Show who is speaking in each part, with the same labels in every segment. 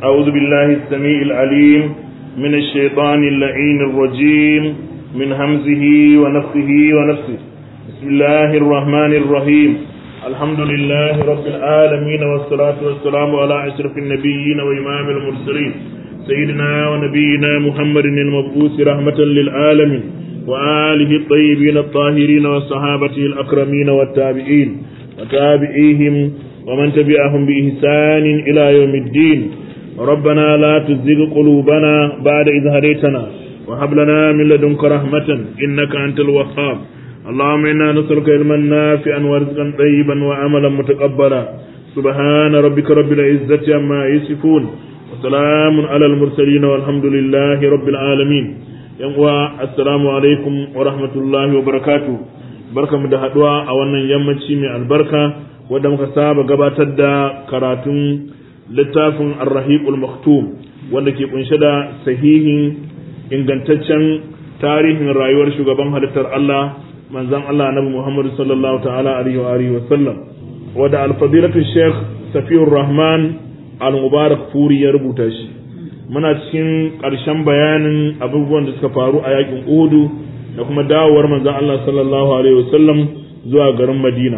Speaker 1: أعوذ بالله السميع العليم من الشيطان اللعين الرجيم من همزه ونفخه ونفسه بسم الله الرحمن الرحيم الحمد لله رب العالمين والصلاة والسلام على أشرف النبيين وإمام المرسلين سيدنا ونبينا محمد المبعوث رحمة للعالمين وآله الطيبين الطاهرين وصحابته الأكرمين والتابعين وتابعيهم ومن تبعهم بإحسان إلى يوم الدين ربنا لا تزغ قلوبنا بعد إذ هديتنا وهب لنا من لدنك رحمة إنك أنت الوهاب اللهم إنا نسألك علما نافعا ورزقا طيبا وعملا متقبلا سبحان ربك رب العزة عما يصفون وسلام على المرسلين والحمد لله رب العالمين yan'uwa assalamu alaikum wa rahmatullahi wa barakatu barkamu da haduwa a wannan yammaci mai albarka wadda muka saba gabatar da karatun littafin arrahiqul maktum wanda ke kunshe da sahihin ingantaccen tarihin rayuwar shugaban halittar Allah manzon Allah Annabi Muhammad sallallahu ta'ala alaihi wa alihi wa sallam wadda al-fadilatu Sheikh Safiyur Rahman al-Mubarak Furi ya rubuta shi muna cikin ƙarshen bayanin abubuwan da suka faru a yakin Uhudu da kuma dawowar manzon Allah sallallahu alaihi wasallam zuwa garin Madina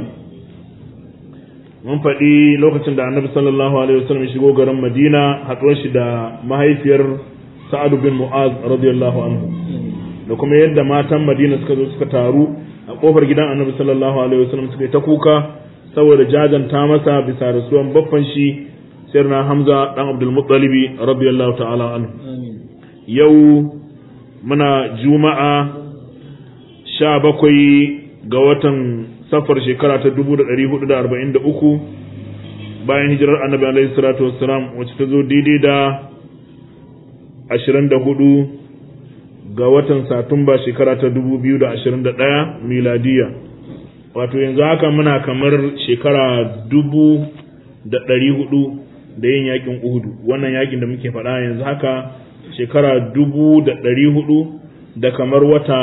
Speaker 1: mun faɗi lokacin da Annabi sallallahu alaihi wasallam shigo garin Madina haɗuwar shi da mahaifiyar Sa'ad bin Mu'az radiyallahu anhu da kuma yadda matan Madina suka zo suka taru a kofar gidan Annabi sallallahu alaihi wasallam suka yi ta kuka saboda jajanta masa bisa rasuwan baffan shi sirna hamza dan abdul muttalibi radiyallahu ta'ala anhu yau muna juma'a sha bakwai ga watan safar shekara ta dubu da ɗari hudu da arba'in da uku bayan hijirar annabi alaihi salatu wassalam wacce ta zo daidai da ashirin da hudu ga watan satumba shekara ta dubu biyu da ashirin da ɗaya miladiya wato yanzu haka muna kamar shekara dubu da ɗari hudu da yin yakin Uhudu wannan yakin da muke faɗa yanzu haka shekara dubu da ɗari hudu da kamar wata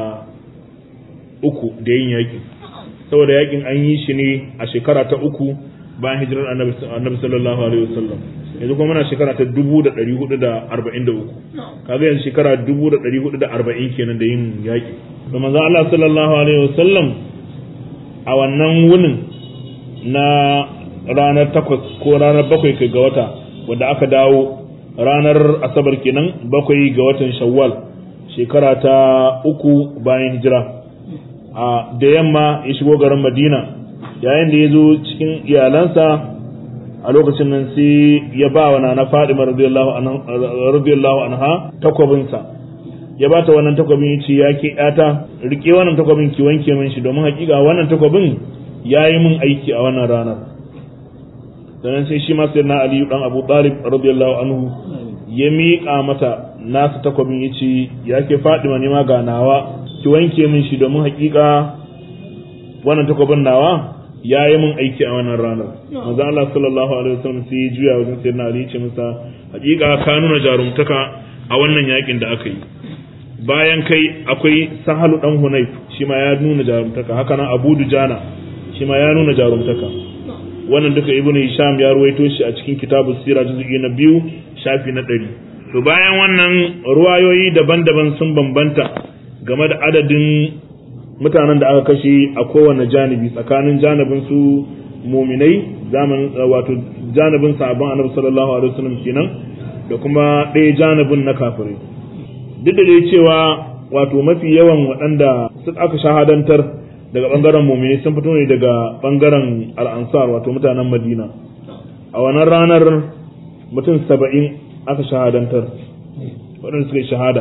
Speaker 1: uku da yin yakin saboda yakin an yi shi ne a shekara ta uku bayan hijirar annabi sallallahu alaihi wasallam yanzu kuma muna shekara ta dubu da ɗari hudu da arba'in da uku kaga yanzu shekara dubu da ɗari hudu da arba'in kenan da yin yaki da manzo Allah sallallahu alaihi wasallam a wannan wunin na ranar takwas ko ranar bakwai kai ga wata wadda aka dawo ranar asabar kenan bakwai ga watan shawwal shekara ta uku bayan hijira a da yamma ya shigo garin madina yayin da ya zo cikin iyalansa a lokacin nan sai ya ba wa nana fadima radiyallahu anha takwabinsa ya ba ta wannan takwabin ya ce ya ke yata rike wannan takwabin ki wanke min shi domin hakika wannan takwabin ya yi min aiki a wannan ranar sannan sai shi ma sai na aliyu dan abu talib radiyallahu anhu ya miƙa mata nasu takwabin ya ce ya ke fadima ne ma ga nawa ki wanke min shi domin hakika wannan takwabin nawa ya yi min aiki a wannan ranar manzo Allah sallallahu alaihi wasallam sai ya juya wajen sayyidina ali ya ce masa hakika ka nuna jarumtaka a wannan yakin da aka yi bayan kai akwai sahalu dan hunayf shi ma ya nuna jarumtaka haka nan abu dujana shi ma ya nuna jarumtaka wannan duka ibnu hisham ya ruwaito shi a cikin kitabu sira juz'i na biyu shafi na ɗari to bayan wannan ruwayoyi daban-daban sun bambanta game da adadin mutanen da aka kashe a kowane janibi tsakanin janibin su muminai zaman wato janibin sahabban annabi sallallahu alaihi wasallam kenan da kuma ɗaya janibin na kafirai duk da dai cewa wato mafi yawan waɗanda aka shahadantar daga bangaren mumini sun fito ne daga bangaren al'ansar wato mutanen madina a wannan ranar mutum saba'in aka shahadantar waɗanda suka yi shahada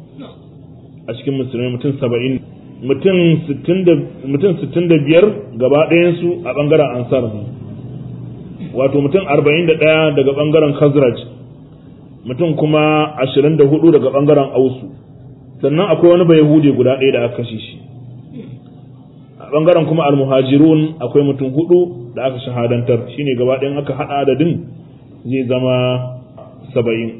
Speaker 1: a cikin musulmai mutum saba'in mutum sittin da biyar gaba ɗayansu a bangaren ansar ne wato mutum arba'in da ɗaya daga bangaren khazraj mutum kuma ashirin da hudu daga bangaren ausu sannan akwai wani bai hude guda ɗaya da aka kashe shi bangaren kuma almuhajirun akwai mutum hudu da aka shahadantar shine gaba ɗayan aka haɗa adadin zai zama saba'in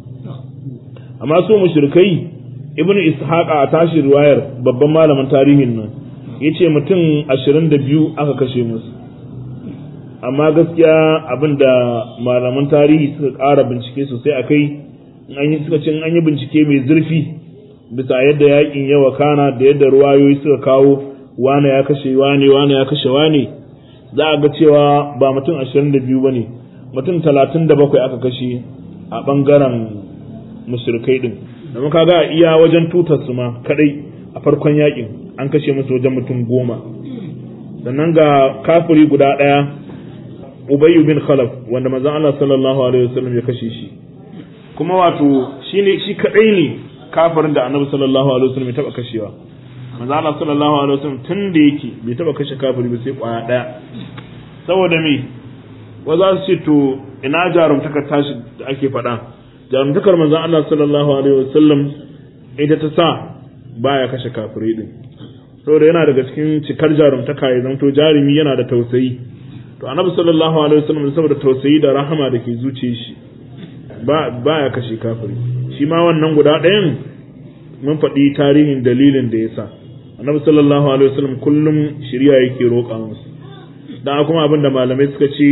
Speaker 1: amma su mushrikai ibnu ishaqa a tashi riwayar babban malamin tarihin nan yace mutum ashirin da biyu aka kashe musu amma gaskiya abin da malaman tarihi suka ƙara bincike sosai a kai an yi suka ce an yi bincike mai zurfi bisa yadda yakin ya wakana da yadda ruwayoyi suka kawo wane ya kashe wane wane ya kashe wane za a ga cewa ba mutum ashirin da biyu ba ne mutum talatin da bakwai aka kashe a ɓangaren mushrikai ɗin da muka ga iya wajen tutar su ma kaɗai a farkon yakin an kashe musu wajen mutum goma sannan ga kafiri guda ɗaya ubayyu bin khalaf wanda manzon Allah sallallahu alaihi wasallam ya kashe shi kuma wato shine shi kadai ne kafirin da annabi sallallahu alaihi wasallam ya taba kashewa manzo Allah sallallahu alaihi wasallam tun da yake bai taba kashe kafiri ba sai kwaya daya saboda me wa za su ce to ina jarumtakar tashi da ake faɗa jarumtakar manzo Allah sallallahu alaihi wasallam ita ta sa baya kashe kafirai din saboda yana daga cikin cikar jarumtaka ya zanto jarumi yana da tausayi to annabi sallallahu alaihi wasallam saboda tausayi da rahama da ke zuciyar shi ba baya kashe kafiri shi ma wannan guda ɗayan mun faɗi tarihin dalilin da ya sa annabi sallallahu alaihi wasallam kullum shirya yake roƙa musu dan kuma abin da malamai suka ce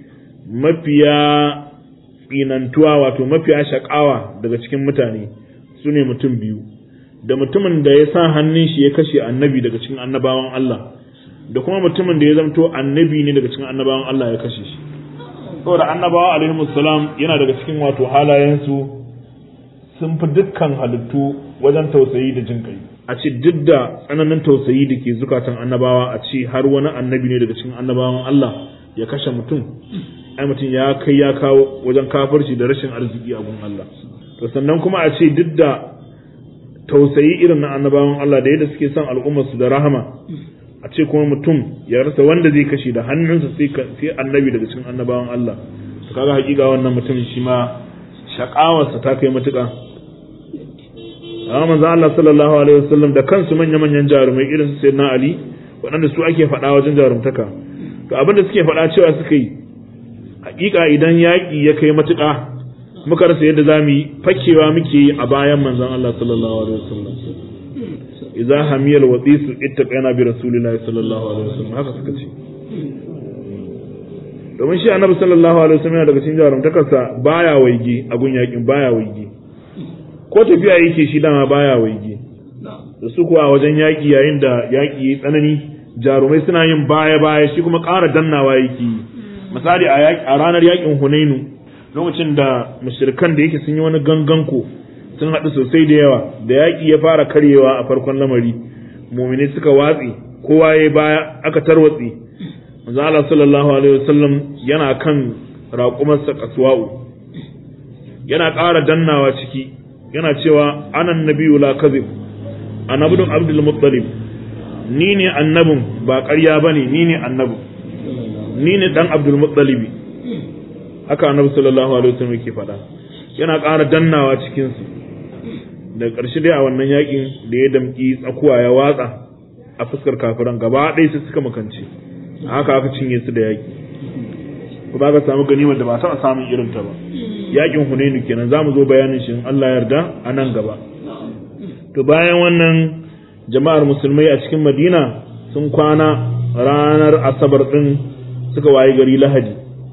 Speaker 1: mafiya tsinantuwa wato mafiya shakawa daga cikin mutane su ne mutum biyu da mutumin da ya sa hannun shi ya kashe annabi daga cikin annabawan Allah da kuma mutumin da ya zamto annabi ne daga cikin annabawan Allah ya kashe shi saboda annabawa alaihi salam yana daga cikin wato halayensu sun fi dukkan halittu wajen tausayi da jin kai a ce duk da tsananin tausayi da ke zukatan annabawa a ce har wani annabi ne daga cikin annabawan Allah ya kashe mutum ai mutum ya kai ya kawo wajen kafirci da rashin arziki a gun Allah to sannan kuma a ce duk da tausayi irin na annabawan Allah da yadda suke son al'ummarsu da rahama a ce kuma mutum ya rasa wanda zai kashe da hannunsa sai annabi daga cikin annabawan Allah to kaga hakika wannan mutum shi ma shakawarsa ta kai matuƙa amma manzo Allah sallallahu alaihi wasallam da kansu manya manyan jarumai irin su sayyidina Ali waɗanda su ake faɗa wajen jarumtaka to abinda suke faɗa cewa suka yi hakika idan yaƙi ya kai matuƙa muka rasa yadda za mu yi fakewa muke yi a bayan manzon Allah sallallahu alaihi wasallam idza hamiyal wadisu ittaqana bi rasulillahi sallallahu alaihi wasallam haka suka ce domin shi annabi sallallahu alaihi wasallam yana daga cikin jarumtakarsa baya waige a gun yakin baya waige ko tafiya yake shi dama baya waige da su kuwa wajen yaki yayin da yaki yayi tsanani jarumai suna yin baya baya shi kuma ƙara dannawa yake misali a ranar yakin Hunainu lokacin da mushrikan da yake sun yi wani ganganko sun haɗu sosai da yawa da yaƙi ya fara karyewa a farkon lamari mumini suka watsi kowa ya baya aka tarwatsi manzo Allah sallallahu alaihi wasallam yana kan raƙumarsa kaswa'u yana ƙara dannawa ciki yana cewa anan nabiyyu la kadhib annabun abdul muttalib ni ne annabin ba ƙarya bane ni ne annabin ni ne dan abdul muttalib haka annabi sallallahu alaihi wasallam yake faɗa yana ƙara dannawa cikin su da ƙarshe dai a wannan yakin da ya damƙi tsakuwa ya watsa a fuskar kafiran gaba ɗaya su suka makance haka aka cinye su da yaƙi ko ba ka samu ganimar da ba taɓa samun irin ta ba yaƙin hunainu kenan za mu zo bayanin shi in Allah yarda a nan gaba to bayan wannan jama'ar musulmai a cikin madina sun kwana ranar asabar ɗin suka waye gari lahadi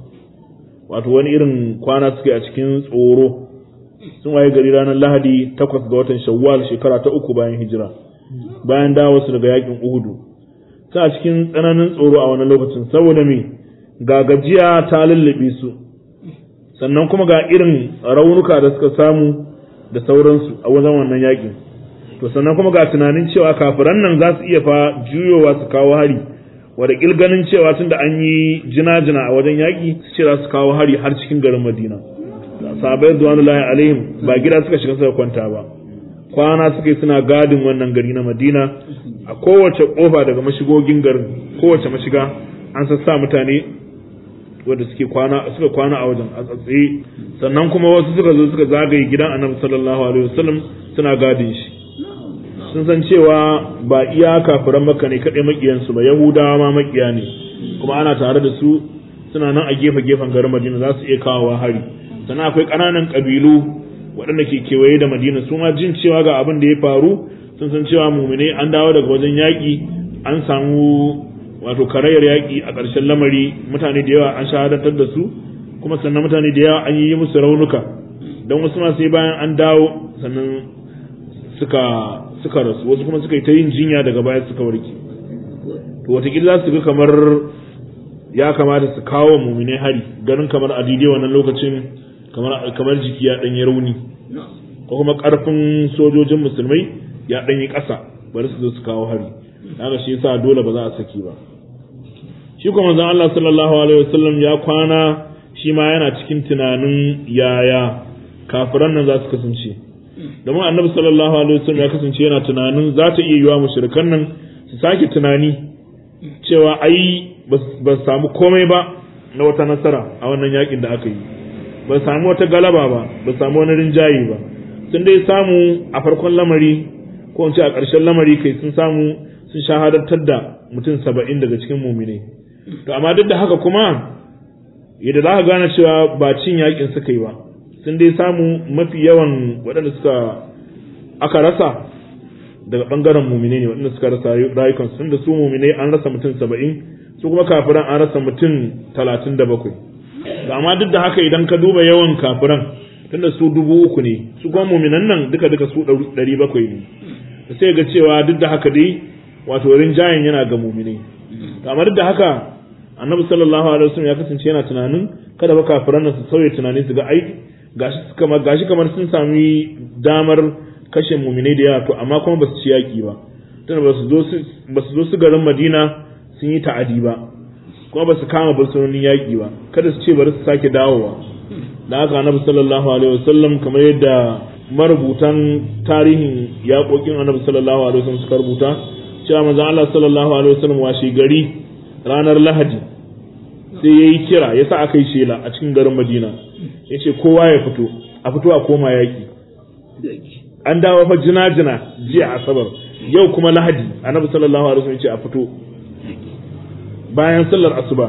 Speaker 1: wato wani irin kwana suke a cikin tsoro sun waye gari ranar lahadi takwas ga watan shawwal shekara ta uku bayan hijira bayan dawo su daga yakin uhudu ta cikin tsananin tsoro a wani lokacin saboda me ga gajiya ta lullube su sannan kuma ga irin raunuka da suka samu da sauransu a wajen wannan yakin to sannan kuma ga tunanin cewa kafiran nan za su iya fa juyowa su kawo hari wadda ganin cewa tun da an yi jina-jina a wajen yaƙi su ce za su kawo hari har cikin garin madina sahabai zuwanullahi alaihim ba gida suka shiga suka kwanta ba kwana suka yi suna gadin wannan gari na madina a kowace kofa daga mashigogin garin kowace mashiga an sassa mutane wanda suke kwana suka kwana a wajen a tsatsaye sannan kuma wasu suka zo suka zagaye gidan annabi sallallahu alaihi wasallam suna gadin shi sun san cewa ba iya kafiran makka ne kaɗai makiyansu ba yahudawa ma makiya ne kuma ana tare da su suna nan a gefe gefen garin madina za su iya kawowa hari sannan akwai ƙananan ƙabilu waɗanda ke kewaye da madina su ma jin cewa ga abin da ya faru sun san cewa mumine an dawo daga wajen yaƙi an samu wato karayar yaƙi a ƙarshen lamari mutane da yawa an shahadatar da su kuma sannan mutane da yawa an yi musu raunuka don wasu ma sai bayan an dawo sannan suka suka rasu wasu kuma suka yi ta yin jinya daga baya suka warke to wataƙila za su ga kamar ya kamata su kawo mumine hari ganin kamar a daidai wannan lokacin kamar kamar jiki ya ɗanyi rauni ko kuma ƙarfin sojojin musulmai ya ɗanyi ƙasa bari su zo su kawo hari haka shi yasa dole ba za a saki ba shi kuma manzon Allah sallallahu alaihi wasallam ya kwana shi ma yana cikin tunanin yaya kafiran nan za su kasance domin annabi sallallahu alaihi wasallam ya kasance yana tunanin za ta iya yiwa mushrikan nan su sake tunani cewa ai ba su samu komai ba na wata nasara a wannan yakin da aka yi ba su samu wata galaba ba ba su samu wani rinjaye ba sun dai samu a farkon lamari ko in ce a ƙarshen lamari kai sun samu sun shahadantar da mutum saba'in daga cikin mumine to amma duk da haka kuma yadda za ka gane cewa ba cin yakin suka yi ba sun dai samu mafi yawan waɗanda suka aka rasa daga ɓangaren mumine ne waɗanda suka rasa rayukansu tun da su mumine an rasa mutum saba'in su kuma kafiran an rasa mutum talatin da bakwai amma duk da haka idan ka duba yawan kafiran tunda su dubu uku ne su kuma muminan nan duka duka su ɗari bakwai ne sai ga cewa duk da haka dai wato rinjayen yana ga muminai amma duk da haka annabi sallallahu alaihi wasallam ya kasance yana tunanin kada ba kafiran nan su sauya tunani su ga ai gashi kamar gashi kamar sun sami damar kashe muminai da yawa to amma kuma ba su ci yaki ba tunda ba su zo su ba su zo su garin Madina sun yi ta'adi ba kuma ba su kama bursunonin yaki ba kada su ce bari su sake dawowa da haka annabi sallallahu alaihi wasallam kamar yadda marubutan tarihin yaƙoƙin annabi sallallahu alaihi wasallam suka rubuta cewa manzon Allah sallallahu alaihi wasallam washe gari ranar Lahadi sai yayi kira yasa aka yi shela a cikin garin Madina yace kowa ya fito a fito a koma yaki an dawo fa jina-jina jiya asabar yau kuma Lahadi annabi sallallahu alaihi wasallam yace a fito bayan sallar asuba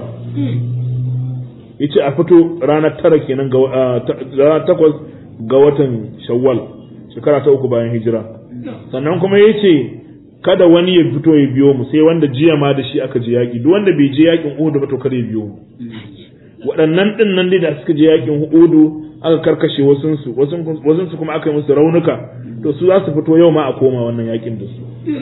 Speaker 1: yace a fito ranar tara kenan ga ranar takwas ga watan shawwal shekara ta uku bayan hijira sannan kuma yace kada wani ya fito ya biyo mu sai wanda jiya ma da shi aka je yaki duk wanda bai je yakin Uhud ba to kada ya biyo mu waɗannan din nan dai da suka je yakin Uhud aka karkashe wasun su wasun su kuma aka yi musu raunuka to su za su fito yau ma a koma wannan yakin da su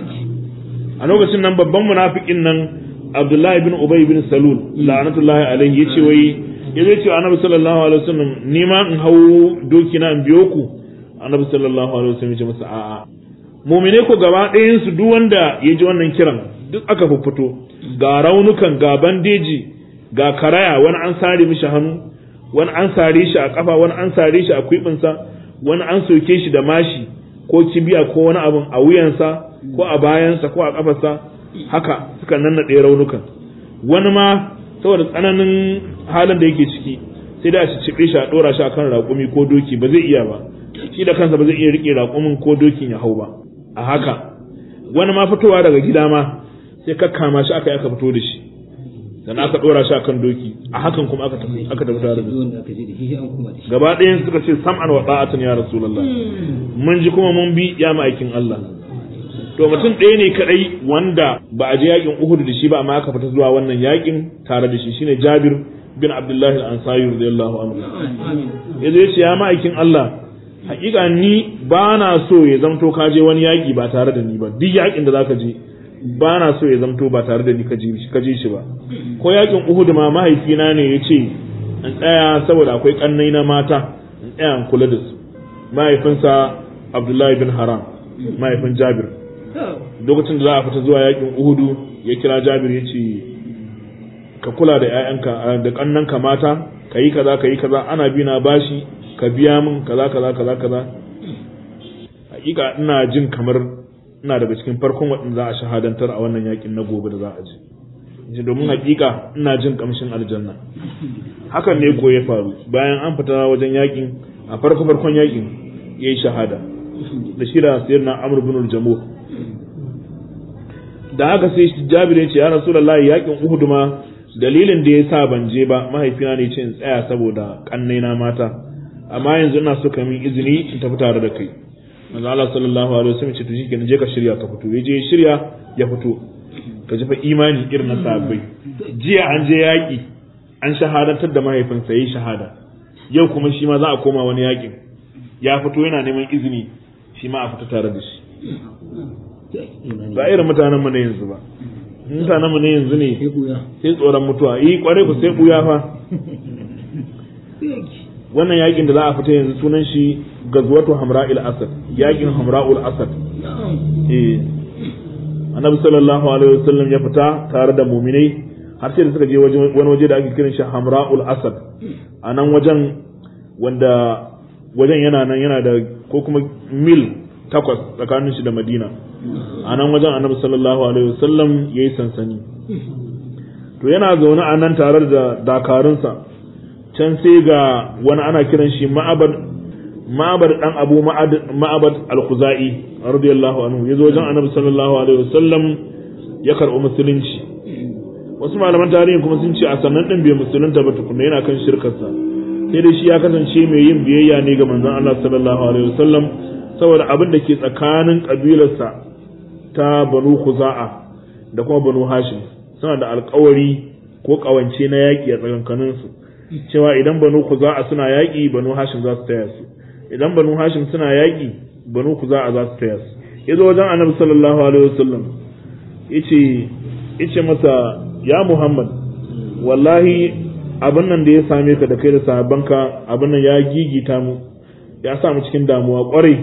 Speaker 1: a lokacin nan babban munafikin nan Abdullahi bin Ubay bin Salul la'anatullahi alaihi yace wai ya zai ce Annabi sallallahu alaihi wasallam ni ma in hau doki na in biyo ku Annabi sallallahu alaihi wasallam ya ce masa a'a mu'mine ko gaba ɗayan su duk wanda ya ji wannan kiran duk aka fito ga raunukan ga bandeji ga karaya wani an sare mishi hannu wani an sare shi a kafa wani an sare shi a kwibinsa wani an soke shi da mashi ko kibiya ko wani abin a wuyansa ko a bayansa ko a kafarsa haka suka nannaɗe raunukan wani ma saboda tsananin halin da yake ciki sai da shi cibe shi a ɗora shi akan raƙumi ko doki ba zai iya ba shi da kansa ba zai iya riƙe raƙumin ko dokin ya hau ba a haka wani ma fitowa daga gida ma sai kakkama shi aka yi aka fito da shi sannan aka ɗora shi akan doki a hakan kuma aka tafi aka tafi tare da su gaba ɗayan suka ce sam'an wa ta'atan ya rasulullah mun ji kuma mun bi ya ma'aikin Allah to mutum ɗaya ne kadai wanda ba a je yakin Uhud da shi ba amma aka fita zuwa wannan yakin tare da shi shine Jabir bin Abdullah al-Ansari radiyallahu anhu yazo yace ya ma'aikin Allah hakika ni ba na so ya zamto ka je wani yaki ba tare da ni ba duk yakin da zaka je ba na so ya zamto ba tare da ni ka je ka je shi ba ko yakin Uhud ma mahaifina ne yace in tsaya saboda akwai kannai na mata in tsaya in kula da su mahaifinsa Abdullahi bin Haram mahaifin Jabir lokacin da za a fita zuwa yakin uhudu ya kira jabir ya ce ka kula da ƴaƴanka da ƙannanka mata ka yi kaza ka yi kaza ana bi na bashi ka biya min kaza kaza kaza kaza hakika ina jin kamar ina daga cikin farkon waɗanda za a shahadantar a wannan yakin na gobe da za a ji ji domin hakika ina jin kamshin aljanna hakan ne ko ya faru bayan an fita wajen yakin a farko farkon yakin yayi shahada da shi da sayyidina amr ibn al-jamuh da haka sai Jabir ya ce ya Rasulullah yakin Uhud ma dalilin da yasa ban je ba mahaifina ne ce in tsaya saboda kannai na mata amma yanzu ina so ka min izini in tafi tare da kai manzo Allah sallallahu alaihi wasallam ce to shikenan je ka shirya ka fito yaje shirya ya fito ka ji fa imani irin na sahabbai jiya an je yaƙi an shahadantar da mahaifinsa yayi shahada yau kuma shi ma za a koma wani yaƙin ya fito yana neman izini shi ma a fita tare da shi ba irin mutanen mu na yanzu ba mutanen mu na yanzu ne sai tsoron mutuwa yi kware ku sai buya fa wannan yakin da za a fita yanzu sunan shi gazwatu hamra'il asad yakin hamra'ul asad eh annabi sallallahu alaihi wasallam ya fita tare da muminai har sai da suka je wani waje da ake kiran shi hamra'ul asad a nan wajen wanda wajen yana nan yana da ko kuma mil takwas tsakanin shi da madina a nan wajen annabi sallallahu alaihi wasallam ya yi sansani to yana zaune a nan tare da dakarunsa can sai ga wani ana kiran shi ma'abar ma'abar dan abu ma'abar al-khuzai radiyallahu anhu yazo wajen annabi sallallahu alaihi wasallam ya karɓi musulunci wasu malaman tarihi kuma sun ce a sannan din bai musulunta ba tukunna yana kan shirkarsa sai dai shi ya kasance mai yin biyayya ne ga manzon Allah sallallahu alaihi wasallam saboda abin da ke tsakanin kabilarsa ta banu khuza'a da kuma banu hashim suna da alkawari ko kawance na yaƙi a tsakankaninsu cewa idan banu khuza'a suna yaƙi banu hashim za su taya su idan banu hashim suna yaƙi banu khuza'a za su taya su yazo wajen annabi sallallahu alaihi wasallam yace yace masa ya muhammad wallahi abin nan da ya same ka da kai da sahabbanka abin nan ya gigita mu ya sa mu cikin damuwa kwarai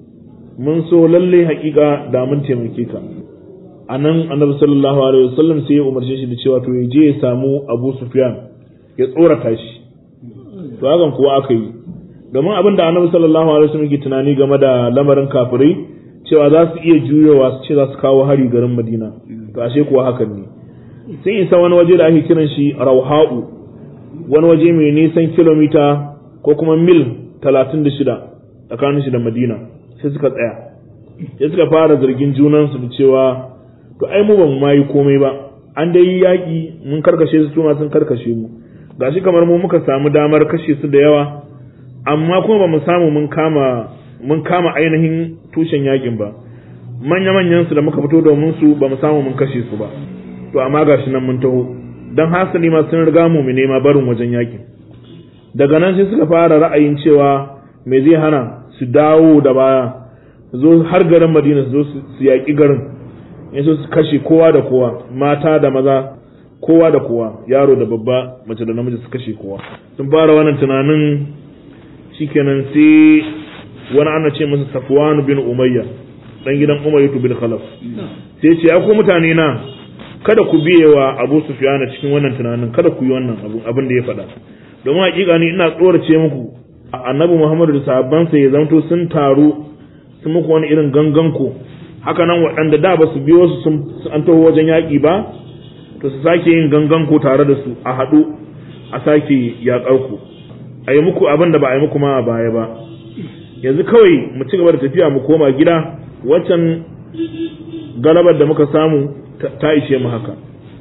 Speaker 1: mun so lalle hakika da mun taimake ka a nan annabi sallallahu alaihi wasallam sai ya umarce shi da cewa to ya je ya samu abu sufyan ya tsorata shi to hakan kuwa aka yi domin abin da annabi sallallahu alaihi wasallam ke tunani game da lamarin kafirai cewa za su iya juyowa su ce za su kawo hari garin madina to ashe kuwa hakan ne sun isa wani waje da ake kiran shi rauha'u wani waje mai nisan kilomita ko kuma mil talatin da shida tsakanin shi da madina sai suka tsaya sai suka fara zargin junansu da cewa to ai mu ba mu yi komai ba an dai yi yaƙi mun karkashe su ma sun karkashe mu gashi kamar mu muka samu damar kashe su da yawa amma kuma ba mu samu mun kama mun kama ainihin tushen yaƙin ba manya manyan su da muka fito domin su ba mu samu mun kashe su ba to amma gashi nan mun taho dan hasali ma sun riga mu mu nema barin wajen yaƙin daga nan sai suka fara ra'ayin cewa me zai hana su dawo da baya zo har garin Madina su zo su yaƙi garin yanzu su kashe kowa da kowa mata da maza kowa da kowa yaro da babba mace da namiji su kashe kowa sun fara wannan tunanin shikenan sai wani ana ce masa Safwan bin Umayya dan gidan Umayya bin Khalaf sai ce ya ku mutane na kada ku biye wa Abu Sufyan cikin wannan tunanin kada ku yi wannan abin da ya faɗa domin hakika ni ina tsorace muku annabi Muhammadu da sahabbansa ya zanto sun taru sun muku wani irin ganganku haka nan waɗanda da ba su biyo su sun an taho wajen yaƙi ba to su sake yin ganganku tare da su a haɗu a sake yaƙar ku a yi muku abin da ba a yi muku ma a baya ba yanzu kawai mu ci gaba da tafiya mu koma gida waccan galabar da muka samu ta ishe mu haka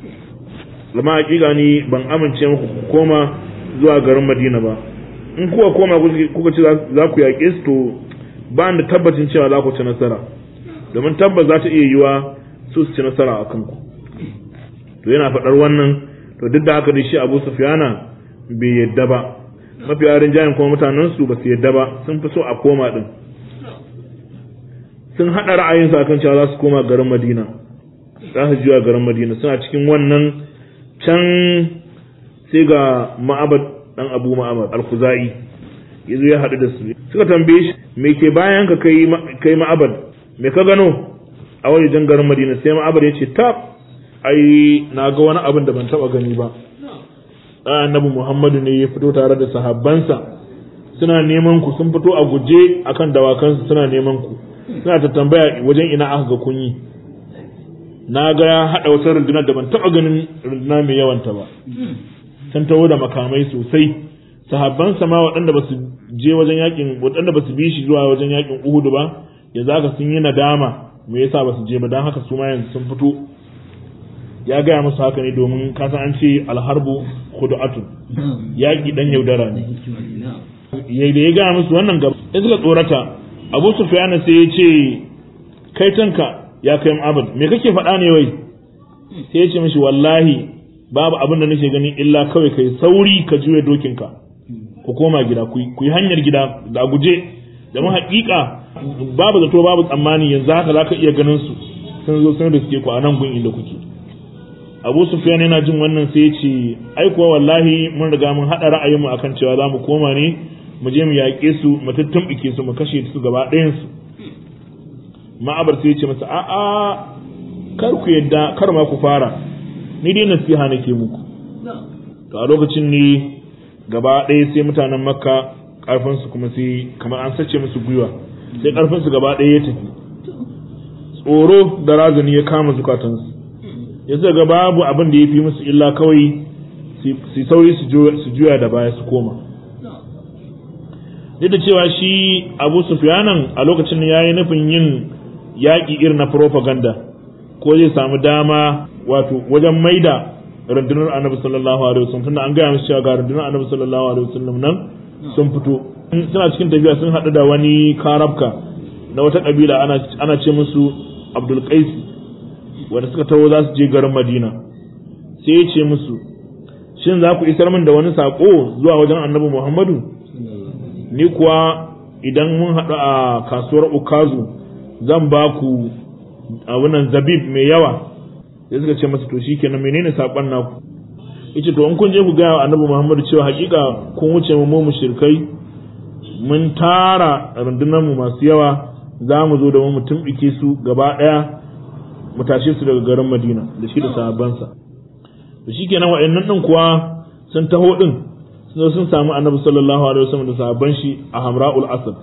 Speaker 1: lama hakika ni ban amince muku koma zuwa garin Madina ba in kuka koma kuka ce za ku yaƙe su to ba da tabbacin cewa za ku ci nasara domin tabbas za ta iya yiwa su su ci nasara a kanku to yana faɗar wannan to duk da haka da shi Abu Sufyana bai yadda ba mafi yarin jayin kuma mutanen su ba su yadda ba sun fi so a koma din sun haɗa ra'ayinsu akan cewa za su koma garin Madina za su juya garin Madina suna cikin wannan can sai ga ma'abad dan Abu Ma'abad al-Khuzai yazo ya haɗu da su suka tambaye shi me ke bayan ka kai kai ma'abad me ka gano a wajen garin Madina sai ma'abad ya ce tab ai na ga wani abin da ban taba gani ba annabi Muhammadu ne ya fito tare da sahabbansa suna neman ku sun fito a guje akan dawakansu suna neman ku suna ta tambaya wajen ina aka ga kun yi na ga ya haɗa wata rundunar da ban taɓa ganin runduna mai yawanta ba sun taho da makamai sosai sahabban sama waɗanda ba su je wajen yakin waɗanda ba su bi shi zuwa wajen yakin Uhud ba yanzu haka sun yi nadama me yasa ba su je ba dan haka su ma yanzu sun fito ya gaya musu haka ne domin kasan an ce alharbu khudu'atun yaki dan yaudara ne ya da ya gaya musu wannan gaba sai suka tsorata Abu Sufyan sai ya ce kai tanka ya kai Mu'abad me kake faɗa ne wai sai ya ce mishi wallahi babu abin da nake gani illa kawai kai sauri ka juya dokinka ku koma gida ku yi hanyar gida da guje domin haƙiƙa babu zato babu tsammani yanzu haka za ka iya ganin su sun zo sun riske ku a nan gun inda kuke abu sufyan yana jin wannan sai ya ce ai kuwa wallahi mun riga mun haɗa ra'ayinmu akan cewa za mu koma ne mu je mu yaƙe su mu tuttumɓuke su mu kashe su gaba ɗayan su ma'abar sai ya ce masa a'a kar ku yadda kar ma ku fara ni dai nasiha nake muku to a lokacin ne gaba ɗaya sai mutanen makka ƙarfinsu kuma sai kamar an sace musu gwiwa sai ƙarfinsu gaba ɗaya ya tafi tsoro da razani ya kama zukatansu ya ga babu abin da ya fi musu illa kawai su sauri su juya da baya su koma duk da cewa shi abu sufyanan a lokacin ya yi nufin yin yaƙi irin na propaganda ko zai samu dama wato wajen maida rundunar annabi sallallahu alaihi wasallam tunda an gaya musu cewa ga rundunar annabi sallallahu alaihi wasallam nan sun fito suna cikin tafiya sun haɗu da wani karabka na wata kabila ana ana ce musu Abdul Qais wanda suka taho za su je garin Madina sai ya ce musu shin za ku isar min da wani sako zuwa wajen annabi Muhammadu ni kuwa idan mun haɗu a kasuwar Ukazu zan ba ku abunan zabib mai yawa sai suka ce masa to shikenan menene sakon naku yace to in kun je ku ga annabi Muhammad cewa hakika kun wuce mu mu shirkai mun tara rundunar mu masu yawa za mu zo da mu tumbike su gaba daya mu tashe su daga garin Madina da shi da sahabbansa to shikenan wa'annan din kuwa sun taho din sun sun samu annabi sallallahu alaihi wasallam da sahabban shi a Hamra'ul Asad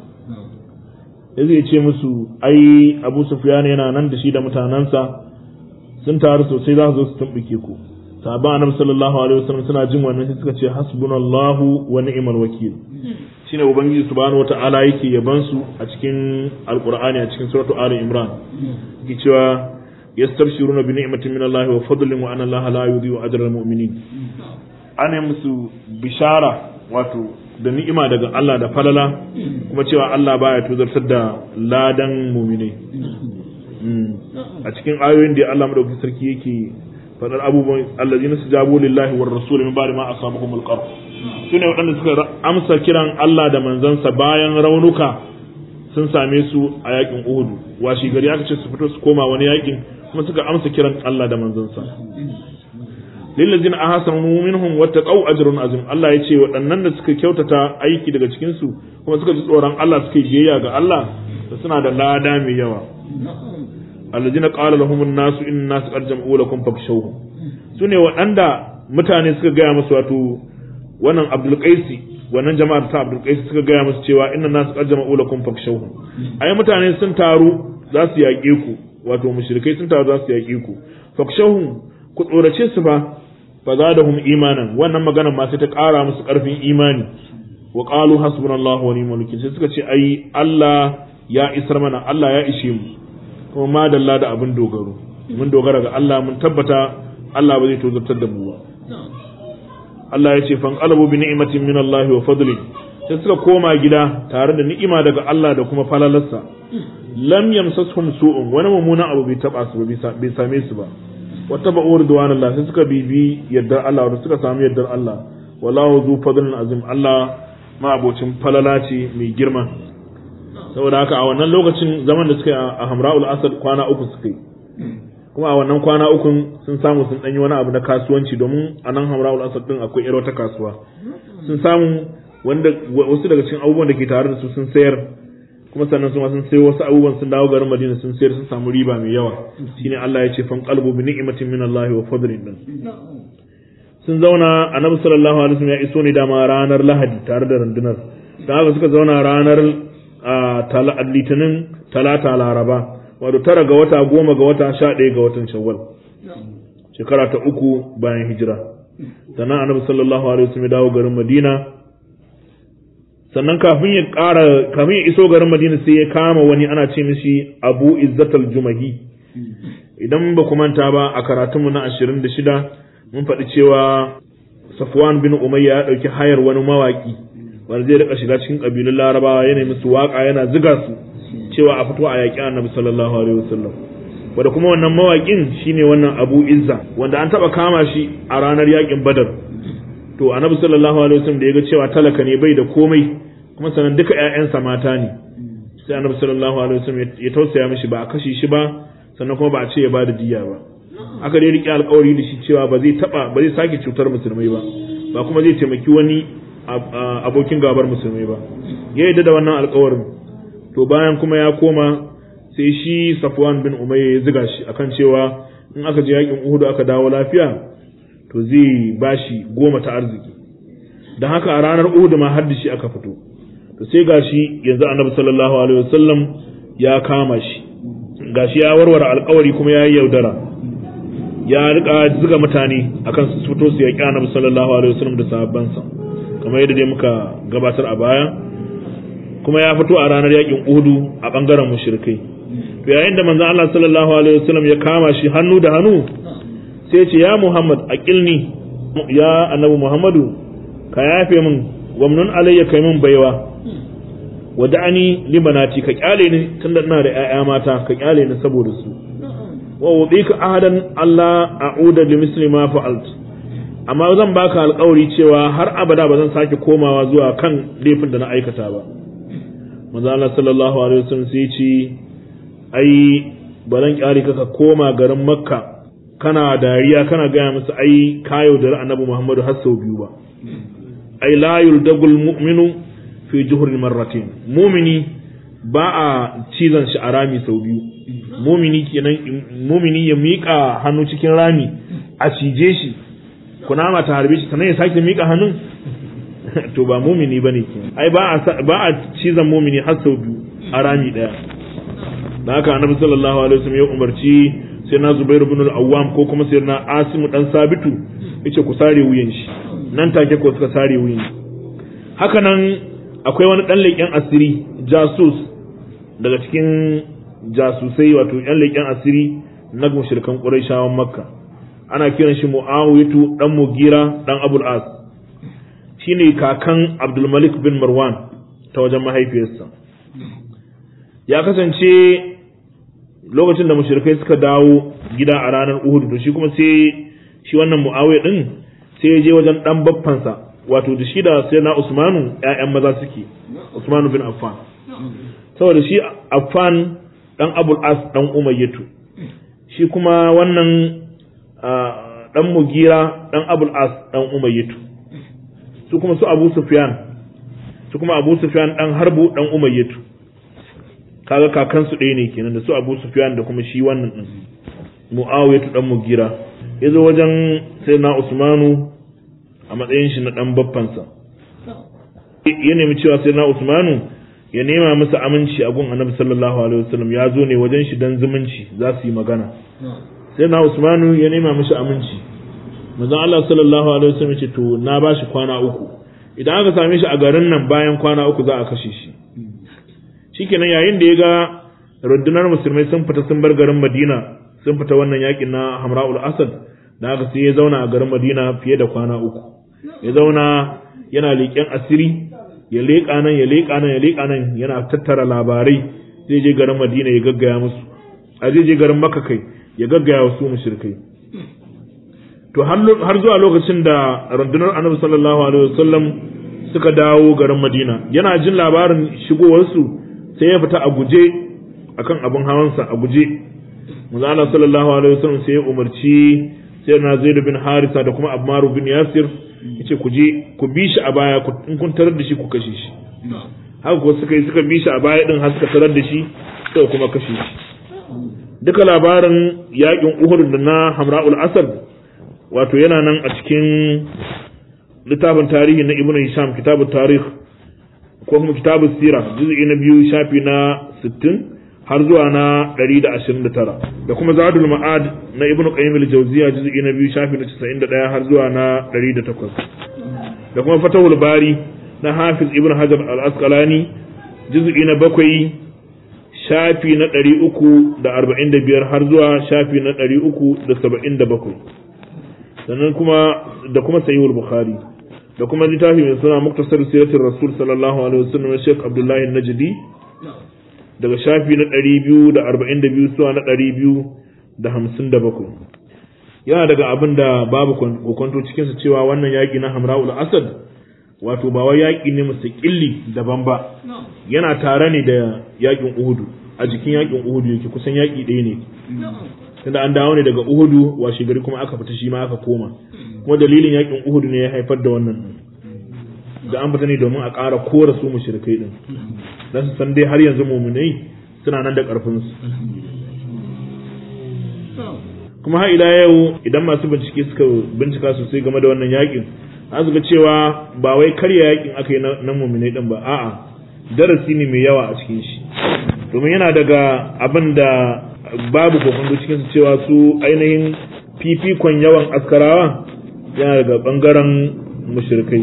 Speaker 1: ya zai ce musu ai Abu Sufyan yana nan da shi da mutanansa sun taru sosai za su zo su tumbuke ku sahabban annabi sallallahu alaihi wasallam suna jin wannan sai suka ce hasbunallahu wa ni'mal wakil shine ubangiji subhanahu wata'ala yake yaban su a cikin alqur'ani a cikin suratu ali imran yake cewa yastabshiruna bi ni'matin min Allah wa fadlin wa anna Allah la yudhi'u ajra al-mu'minin ana musu bishara wato da ni'ima daga Allah da falala kuma cewa Allah baya tuzartar da ladan mu'minai a cikin ayoyin da Allah madaukakin sarki yake fadar abubuwan allazina sujabu lillahi war rasul min ba'di ma asabahum al-qarh sune waɗanda suka amsa kiran Allah da manzansa bayan raunuka sun same su a yakin Uhud washi gari aka ce su fito su koma wani yakin kuma suka amsa kiran Allah da manzansa lillazina ahsanu minhum wattaqau ajrun azim Allah yace waɗannan da suka kyautata aiki daga cikin su kuma suka ji tsoron Allah suka yi biyayya ga Allah suna da lada mai yawa alladina qala lahum an-nas inna nas qad jam'u lakum fakshawhum sune waɗanda mutane suka gaya musu wato wannan Abdul Qaisi wannan jama'ar ta Abdul Qaisi suka gaya musu cewa inna nas qad jam'u lakum fakshawhum ai mutane sun taru za su yaƙe ku wato mushrikai sun taru za su yaƙe ku fakshawhum ku tsorace su ba fa zadahum imanan wannan magana ma sai ta ƙara musu ƙarfin imani wa qalu hasbunallahu wa ni'mal wakeel sai suka ce ai Allah ya isar mana Allah ya ishe mu kuma madalla da abin dogaro mun dogara ga Allah mun tabbata Allah ba zai tozartar da mu ba Allah ya ce fan qalabu bi ni'matin min Allah wa fadli sai suka koma gida tare da ni'ima daga Allah da kuma falalarsa lam yamsasuhum su'un wani mummunan abu bai taba su ba bai same su ba wata ba uwar duwan Allah sai suka bibi yardar Allah wanda suka samu yardar Allah wallahu zu fadlin azim Allah ma abocin falala ce mai girma saboda haka a wannan lokacin zaman da suka yi a hamra'ul asad kwana uku suka yi kuma a wannan kwana ukun sun samu sun ɗanyi wani abu na kasuwanci domin a nan hamra'ul asad din akwai irin wata kasuwa sun samu wanda wasu daga cikin abubuwan da ke tare da su sun sayar kuma sannan sun sun sayo wasu abubuwan sun dawo garin Madina sun sayar sun samu riba mai yawa shine Allah ya ce fan qalbu bi ni'matin min Allah wa fadlin din sun zauna annabi sallallahu alaihi wasallam ya iso ne dama ranar Lahadi tare da rundunar da haka suka zauna ranar a litinin talata laraba wato tara ga wata goma ga wata sha ɗaya ga watan shawwal shekara ta uku bayan hijira sannan annabi sallallahu alaihi wasallam ya dawo garin madina sannan kafin ya ƙara kafin ya iso garin madina sai ya kama wani ana ce mishi abu izzatal jumahi idan ba ku manta ba a karatunmu na ashirin da shida mun faɗi cewa safwan bin umayya ya ɗauki hayar wani mawaƙi wanda zai rika shiga cikin kabilun larabawa yana musu waka yana ziga su cewa a fito a yaƙi annabi sallallahu alaihi wasallam wanda kuma wannan mawaƙin shine wannan Abu Izza wanda an taba kama shi a ranar yakin Badar to Annabi sallallahu alaihi wasallam da yaga cewa talaka ne bai da komai kuma sanan duka ƴaƴansa mata ne sai Annabi sallallahu alaihi wasallam ya tausaya mishi ba a kashe shi ba sannan kuma ba a ce ya bada diya ba aka dai rike alƙawari da shi cewa ba zai taba ba zai sake cutar musulmai ba ba kuma zai taimaki wani abokin gabar musulmai ba ya yarda da wannan alƙawarin to bayan kuma ya koma sai shi Safwan bin Umayya ya ziga shi akan cewa in aka je yakin Uhud aka dawo lafiya to zai bashi goma ta arziki dan haka a ranar Uhud ma har da shi aka fito to sai gashi yanzu Annabi sallallahu alaihi wasallam ya kama shi gashi ya warware alƙawari kuma ya yi yaudara ya rika ziga mutane akan su fito su yaƙi Annabi sallallahu alaihi wasallam da sahabbansa kamar yadda dai muka gabatar a baya kuma ya fito a ranar yakin Uhud a bangaren mushrikai to yayin da manzon Allah sallallahu alaihi wasallam ya kama shi hannu da hannu sai ce ya Muhammad aqilni ya annabi Muhammadu ka yafe min wamnun alayya kai min baiwa wada'ani libanati ka kyale ni tunda ina da ƴaƴa mata ka kyale ni saboda su wa wudika ahadan Allah a'uda li misli ma fa'alt amma zan baka alƙawari cewa har abada ba zan sake komawa zuwa kan laifin da na aikata ba manzo Allah sallallahu alaihi wasallam sai ce ai ba zan kyale ka ka koma garin Makka kana dariya kana gaya musu ai kayo da annabi Muhammadu har sau biyu ba ai la yuldagul mu'minu fi juhrin marratin mu'mini ba a cizon shi a rami sau biyu mumini kenan mumini ya miƙa hannu cikin rami a cije shi kunama ta harbe shi sannan ya sake miƙa hannun to ba mumini bane kenan ai ba a ba a cizon mumini har sau biyu a rami daya da haka annabi sallallahu alaihi wasallam ya umarci sai na Zubairu ibn al-Awwam ko kuma sai na Asimu dan Sabitu yace ku sare wuyan shi nan take ko suka sare wuyan haka nan akwai wani dan leƙen asiri jasus daga cikin jasusai wato yan leƙen asiri na mushrikan Qurayshawan Makka ana kiran shi Muawiyatu dan Mugira dan Abul As shine kakan Abdul Malik bin Marwan ta wajen mahaifiyarsa ya kasance lokacin da mushrikai suka dawo gida a ranar Uhud to shi kuma sai shi wannan Muawiya din sai ya je wajen dan baffansa wato da shi da sai na Usmanu ƴaƴan maza suke Usmanu bin Affan saboda shi Affan dan Abul As dan Umayyatu shi kuma wannan dan Mugira dan Abul As dan Umayyatu su kuma su Abu Sufyan su kuma Abu Sufyan dan Harbu dan Umayyatu kaga kakansu ɗaya ne kenan da su Abu Sufyan da kuma shi wannan din Muawiyah dan Mugira yazo wajen Sayyidina Usmanu a matsayin shi na dan baffansa ya nemi cewa Sayyidina Usmanu ya nema masa aminci a gun Annabi sallallahu alaihi wasallam ya zo ne wajen shi dan zumunci za su yi magana Sayyidina Usmanu ya nema mishi aminci manzon Allah sallallahu alaihi wasallam ya ce to na bashi kwana uku idan aka same shi a garin nan bayan kwana uku za a kashe shi shikenan yayin da ya ga rundunar musulmai sun fita sun bar garin Madina sun fita wannan yakin na Hamra'ul Asad da haka sai ya zauna a garin Madina fiye da kwana uku ya zauna yana leƙen asiri ya leƙa nan ya leƙa nan ya leƙa nan yana tattara labarai zai je garin Madina ya gaggaya musu a zai je garin Makka kai ya gaggaya wasu mushrikai to har zuwa lokacin da rundunar Annabi sallallahu alaihi wasallam suka dawo garin Madina yana jin labarin shigowarsu sai ya fita a guje akan abin hawansa a guje manzo Allah sallallahu alaihi wasallam sai ya umarci sai na Zaid bin Harisa da kuma Ammar bin Yasir yace ku je ku bi shi a baya in kun tarar da shi ku kashe shi haka ko suka yi suka bi shi a baya din har suka tarar da shi sai kuma kashe shi duka labarin yakin Uhud da na Hamra'ul Asad wato yana nan a cikin littafin tarihi na Ibn Hisham kitabut tarikh ko kuma kitabus sira juz'i na biyu shafi na 60 har zuwa na 129 da kuma zadul ma'ad na ibn qayyim al-jawziya juz'i na biyu shafi na 91 har zuwa na 108 da kuma fatahul bari na hafiz ibn hajar al-asqalani juz'i na bakwai shafi na 345 har zuwa shafi na 377 sannan kuma da kuma sahihul bukhari da kuma littafi mai suna muktasar siratul rasul sallallahu alaihi wasallam Sheikh Abdullahi Najdi daga shafi na 242 zuwa na 257 yana daga abin da babu kokonto cikinsa cewa wannan yaƙi na hamra'ul asad wato ba wai yaƙi ne mustaƙilli daban ba yana tare ne da yaƙin uhudu a jikin yaƙin uhudu yake kusan yaƙi ɗaya ne tunda an dawo ne daga uhudu washe gari kuma aka fita shi ma aka koma kuma dalilin yaƙin uhudu ne ya haifar da wannan da an fita ne domin a ƙara kora su mushrikai din dan su san dai har yanzu mu'minai suna nan da ƙarfin su kuma har ila yau idan masu bincike suka bincika sosai game da wannan yakin an ga cewa ba wai karya yakin aka yi na mu'minai din ba a'a darasi ne mai yawa a cikin shi domin yana daga abin da babu kokonto cikin su cewa su ainihin fifikon yawan askarawa yana daga bangaren mushrikai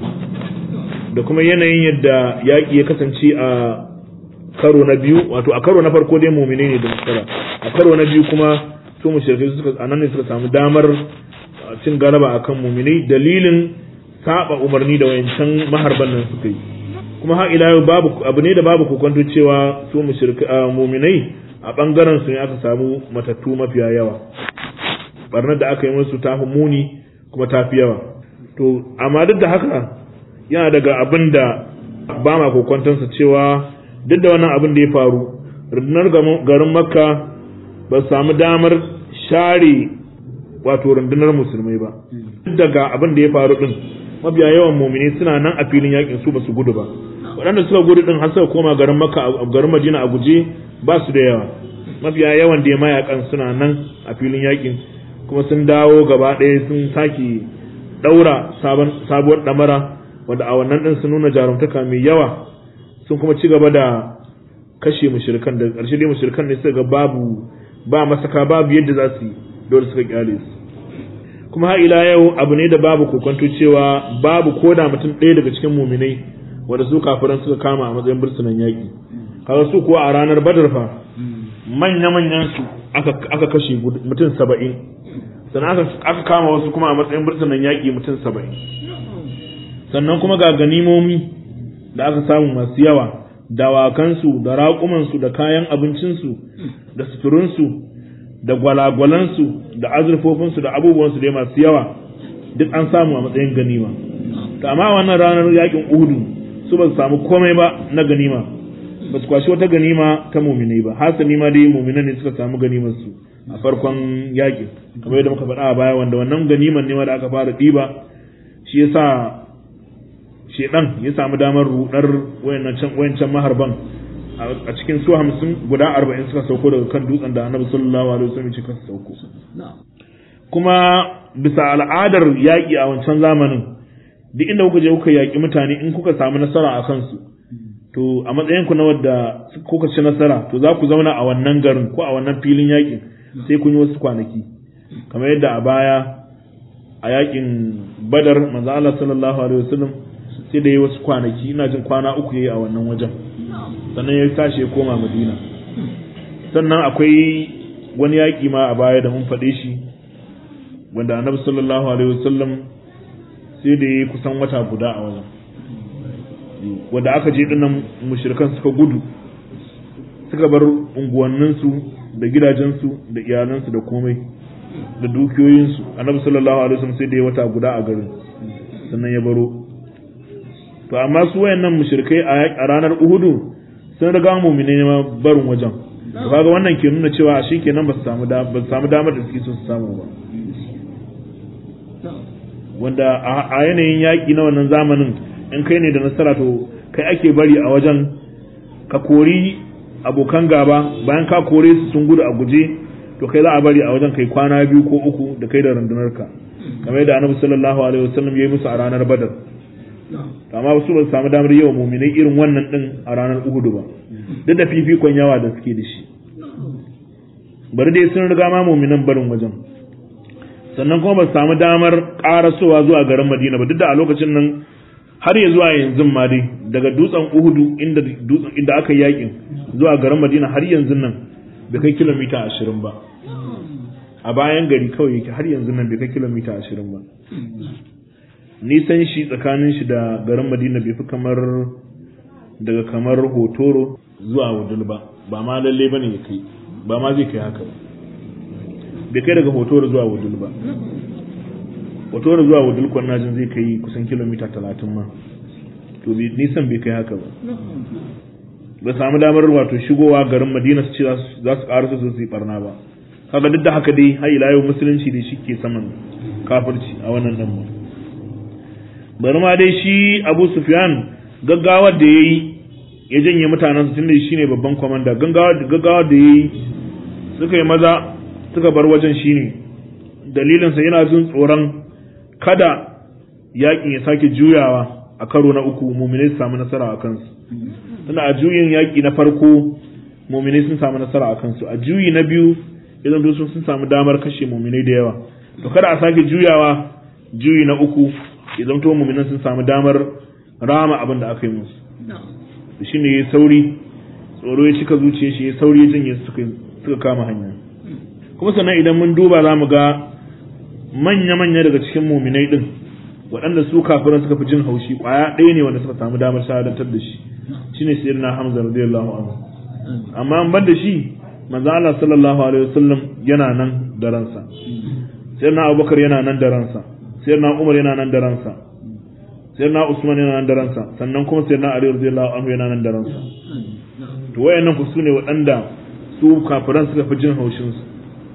Speaker 1: da kuma yanayin yadda yaƙi ya kasance a karo na biyu wato a karo na farko dai mumine ne da nasara a karo na biyu kuma su mushrikai suka anan ne suka samu damar cin galaba akan mumine dalilin saba umarni da wayancan maharban nan suka yi kuma har ila yau babu abu ne da babu kokonto cewa su mushrikai muminai a bangaren su ne aka samu matattu mafiya yawa barnar da aka yi musu tafi muni kuma tafi yawa to amma duk da haka yana daga abin da ba ma kokwantansa cewa duk da wannan abin da ya faru rundunar garin makka ba samu damar share wato rundunar musulmai ba duk daga abin da ya faru din mabiya yawan mumini suna nan a filin yakin su ba su gudu ba waɗanda suka gudu din har suka koma garin makka a garin madina a guje ba su da yawa mafiya yawan da ya mayakan suna nan a filin yakin kuma sun dawo gaba ɗaya sun sake ɗaura sabuwar ɗamara wanda a wannan din sun nuna jarumtaka mai yawa sun kuma ci gaba da kashe mushrikan da ƙarshe dai mushrikan ne suka ga babu ba masaka babu yadda za su yi dole suka kyale su kuma har ila yau abu ne da babu kokonto cewa babu koda mutum ɗaya daga cikin muminai wanda su kafiran suka kama a matsayin bursunan yaƙi kaga su kuwa a ranar badar fa manya manyan su aka aka kashe mutum saba'in sannan aka kama wasu kuma a matsayin bursunan yaƙi mutum saba'in sannan kuma ga ganimomi da aka samu masu yawa dawakansu da raƙumansu da kayan abincinsu da suturinsu da gwalagwalansu da azurfofinsu da abubuwansu dai masu yawa duk an samu a matsayin ganima to amma wannan ranar yakin uhudu su ba su samu komai ba na ganima ba su kwashi wata ganima ta muminai ba hasali ma dai muminan ne suka samu ganimar su a farkon yakin kamar yadda muka faɗa a baya wanda wannan ganiman ne ma da aka fara ɗiba shi yasa shedan ya samu damar rudar wayancan maharban a cikin su hamsin guda arba'in suka sauko daga kan dutsen da annabi sallallahu alaihi wasallam ya ce sauko kuma bisa al'adar yaƙi a wancan zamanin duk inda kuka je kuka yaƙi mutane in kuka samu nasara a kansu to a matsayin ku na wadda kuka ci nasara to za ku zauna a wannan garin ko a wannan filin yaƙin sai kun yi wasu kwanaki kamar yadda a baya a yaƙin badar manzo Allah sallallahu alaihi wasallam sai da yi wasu kwanaki ina jin kwana uku yayi a wannan wajen sannan ya tashi ya koma madina sannan akwai wani yaƙi ma a baya da mun faɗe shi wanda annabi sallallahu alaihi wasallam sai da yi kusan wata guda a wajen wanda aka je dinnan mushrikan suka gudu suka bar unguwanninsu da gidajensu da iyalansu da komai da dukiyoyinsu annabi sallallahu alaihi wasallam sai da ya wata guda a garin sannan ya baro to amma su wayannan mushrikai a ranar Uhudu sun riga mu'mine ne ma barin wajen to kaga wannan ke nuna cewa shi kenan ba su samu da ba su samu damar da suke so su samu ba wanda a yanayin yaƙi na wannan zamanin in kai ne da nasara to kai ake bari a wajen ka kori abokan gaba bayan ka kore su sun gudu a guje to kai za a bari a wajen kai kwana biyu ko uku da kai da rundunarka kamar yadda annabi sallallahu alaihi wasallam ya yi musu a ranar badar amma su ba su samu damar yawa muminai irin wannan din a ranar uhudu ba duk da fifikon yawa da suke da shi bari dai sun riga ma muminan barin wajen sannan kuma ba su samu damar karasowa zuwa garin madina ba duk da a lokacin nan har ya zuwa yanzu ma dai daga dutsen uhudu inda dutsen inda aka yi yakin zuwa garin madina har yanzu nan bai kai kilomita ashirin ba a bayan gari kawai yake har yanzu nan bai kai kilomita ashirin ba nisan shi tsakanin shi da garin madina bai fi kamar daga kamar hotoro zuwa wudul ba ba ma lalle bane ya kai ba ma zai kai haka ba bai kai daga hotor zuwa wudul ba hotor zuwa wudul kwanajin zai kai kusan kilomita talatin ma to nisan bai kai haka ba ba samu damar wato shigowa garin madina su ce za su ƙara su su yi barna ba kaga duk da haka dai har ila yau musulunci da shi ke saman kafirci a wannan nan mu bari ma dai shi abu sufyan gaggawar da ya yi ya janye mutanen su tunda shi ne babban kwamanda gaggawar da ya yi suka yi maza suka bar wajen shi ne dalilinsa yana jin tsoron kada yakin ya sake juyawa a karo na uku muminai su samu nasara a kansu tunda a juyin yaki na farko muminai sun samu nasara a kansu a juyi na biyu idan su sun samu damar kashe muminai da yawa to kada a sake juyawa juyi na uku idan to muminan sun samu damar rama abin da aka yi musu shi ne ya sauri tsoro ya cika zuciyar shi ya sauri ya janye suka kama hanya kuma sannan idan mun duba za mu ga manya-manya daga cikin muminai din waɗanda su kafiran suka fi jin haushi ƙwaya ɗaya ne wanda suka samu damar shahadantar da shi shine sayyidina Hamza radiyallahu anhu amma an bar da shi manzo Allah sallallahu alaihi wasallam yana nan da ransa sayyidina Abubakar yana nan da ransa sayyidina Umar yana nan da ransa sayyidina Usman yana nan da ransa sannan kuma sayyidina Ali radiyallahu anhu yana nan da ransa to wayannan ku sune waɗanda su kafiran suka fi jin haushin su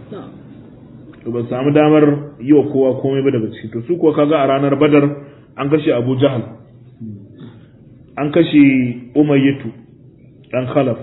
Speaker 1: to ba samu damar yi wa kowa komai ba daga ciki to su kuwa kaga a ranar Badar an kashe Abu Jahal an kashe Umayyatu dan Khalaf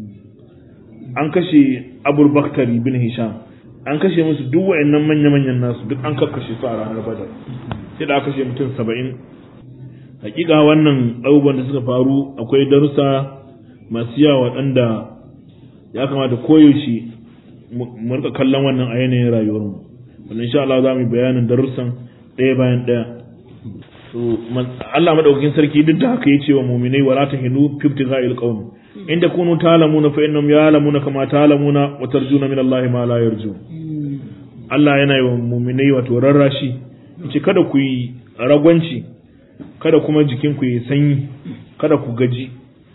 Speaker 1: an kashe Abul Bakhtari bin Hisham an kashe musu duk wayannan manya-manyan nasu duk an kakkashe su a ranar Badar sai da aka kashe mutum 70 hakika wannan abubuwan da suka faru akwai darussa masu yawa waɗanda ya kamata koyaushe mu rika kallon wannan a yanayin rayuwarmu wanda insha Allah za mu yi bayanin darussan ɗaya bayan ɗaya so Allah madaukakin sarki duk da haka yace wa mu'minai wala tahinu fi ibtigha'il qawm inda kunu ta'lamuna fa innahum ya'lamuna kama ta'lamuna wa tarjuna min Allah ma la yarju Allah yana yi wa mu'minai wato rarrashi yace kada ku yi ragwanci kada kuma jikin ku yi sanyi kada ku gaji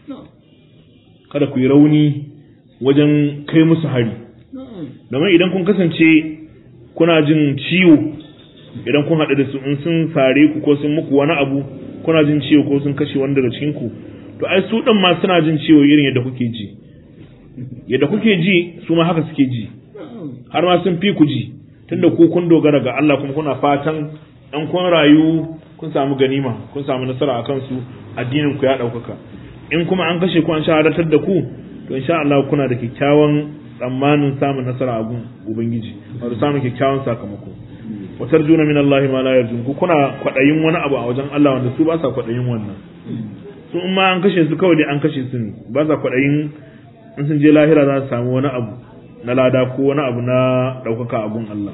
Speaker 1: kada ku yi rauni wajen kai musu hari domin idan kun kasance kuna jin ciwo idan kun haɗu da su in sun sare ku ko sun muku wani abu kuna jin ciwo ko sun kashe wani daga cikin ku to ai su ɗin ma suna jin ciwo irin yadda kuke ji yadda kuke ji su ma haka suke ji har ma sun fi ku ji tunda ku kun dogara ga Allah kuma kuna fatan ɗan kun rayu kun samu ganima kun samu nasara a kansu addinin ku ya ɗaukaka in kuma an kashe ku an shahadatar da ku to insha Allah kuna da kyakkyawan tsammanin samun nasara a gun ubangiji wato samun kyakkyawan sakamako wa tarjuna min Allah ma la yarjun ku kuna kwadayin wani abu a wajen Allah wanda su ba sa kwadayin wannan su in ma an kashe su kawai dai an kashe su ne ba sa kwadayin in sun je lahira za su samu wani abu na lada ko wani abu na daukaka a gun Allah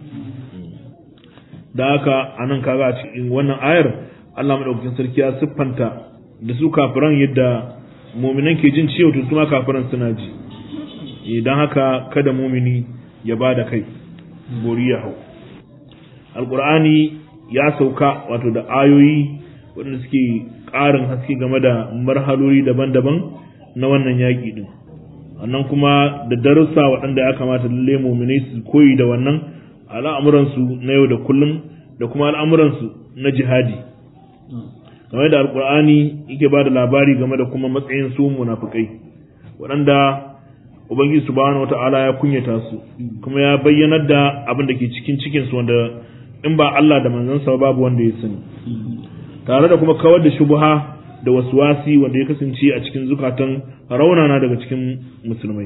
Speaker 1: da haka anan kaga a cikin wannan ayar Allah madaukakin sarki ya siffanta da su kafiran yadda muminan ke jin ciwo to su ma kafiran suna ji idan haka kada mumini ya ba da kai bori ya hau alkur'ani ya sauka wato da ayoyi waɗanda suke ƙarin haske game da marhaloli daban-daban na wannan yaƙi ɗin sannan kuma da darussa waɗanda ya kamata lalle muminai su koyi da wannan al'amuransu na yau da kullum da kuma al'amuransu na jihadi game da alkur'ani yake ba da labari game da kuma matsayin su munafukai waɗanda ubangiji subhanahu wata'ala ya kunyata su kuma ya bayyanar da abin da ke cikin cikin su wanda in ba Allah da manzansa babu wanda ya sani tare da kuma kawar da shubha da waswasi wanda ya kasance a cikin zukatan raunana daga cikin musulmai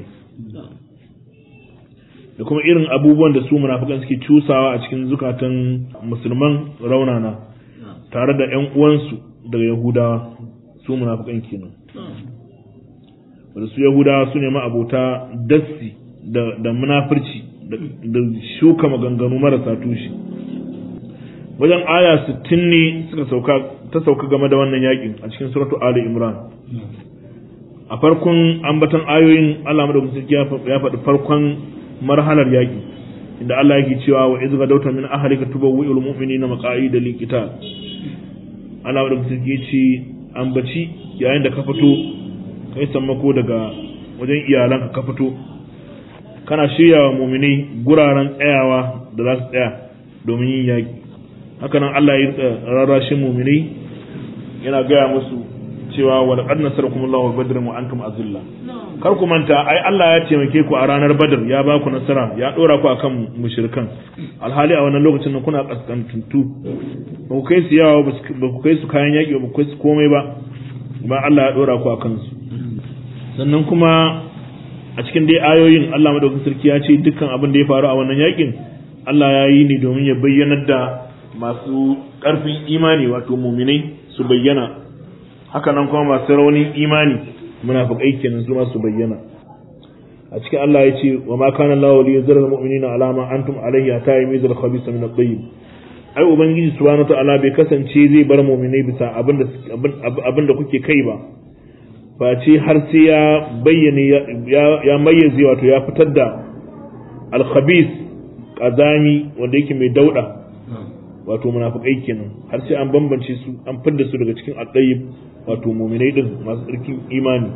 Speaker 1: da kuma irin abubuwan da su munafikan suke cusawa a cikin zukatan musulman raunana tare da ƴan uwansu daga yahudawa su munafikan kenan wanda su yahudawa su ne ma'abota dassi da munafurci da shuka maganganu marasa tushe wajen aya 60 ne suka sauka ta sauka game da wannan yakin a cikin suratu ali imran a farkon ambaton ayoyin Allah madaukakin sarki ya faɗi farkon marhalar yaki inda Allah yake cewa wa iz gadawta min ahlika tubawwi'ul mu'minina maqa'ida liqital Allah madaukakin sarki ya ce ambaci yayin da ka fito kai sammako daga wajen iyalanka ka fito kana shirya wa muminai guraren tsayawa da za su tsaya domin yin yaƙi haka nan Allah ya rarrashin muminai yana gaya musu cewa wa laqad nasarakum Allahu bi badrin wa antum azilla kar ku manta ai Allah ya taimake ku a ranar badar ya ba ku nasara ya dora ku akan mushrikan alhali a wannan lokacin nan kuna kaskantuntu ba ku kai su yawa ba ku kai su kayan yaƙi ba ku kai su komai ba ba Allah ya dora ku akan su sannan kuma a cikin dai ayoyin Allah madaukakin sarki ya ce dukkan abin da ya faru a wannan yakin Allah ya yi ne domin ya bayyanar da masu ƙarfin imani wato muminai su bayyana haka nan kuma masu raunin imani munafiqai kenan su ma su bayyana a cikin Allah ya ce wa ma kana Allahu li yuzira al-mu'minina ala ma antum alayhi hatta yamizal khabisa min at-tayyib ai ubangiji subhanahu wa ta'ala bai kasance zai bar muminai bisa abin da abin da kuke kai ba face har sai ya bayyane ya mayyaze wato ya fitar da alkhabis kazami wanda yake mai dauda wato munafikai kenan har sai an bambance su an fidda su daga cikin addayib wato mu'minai din masu tsarkin imani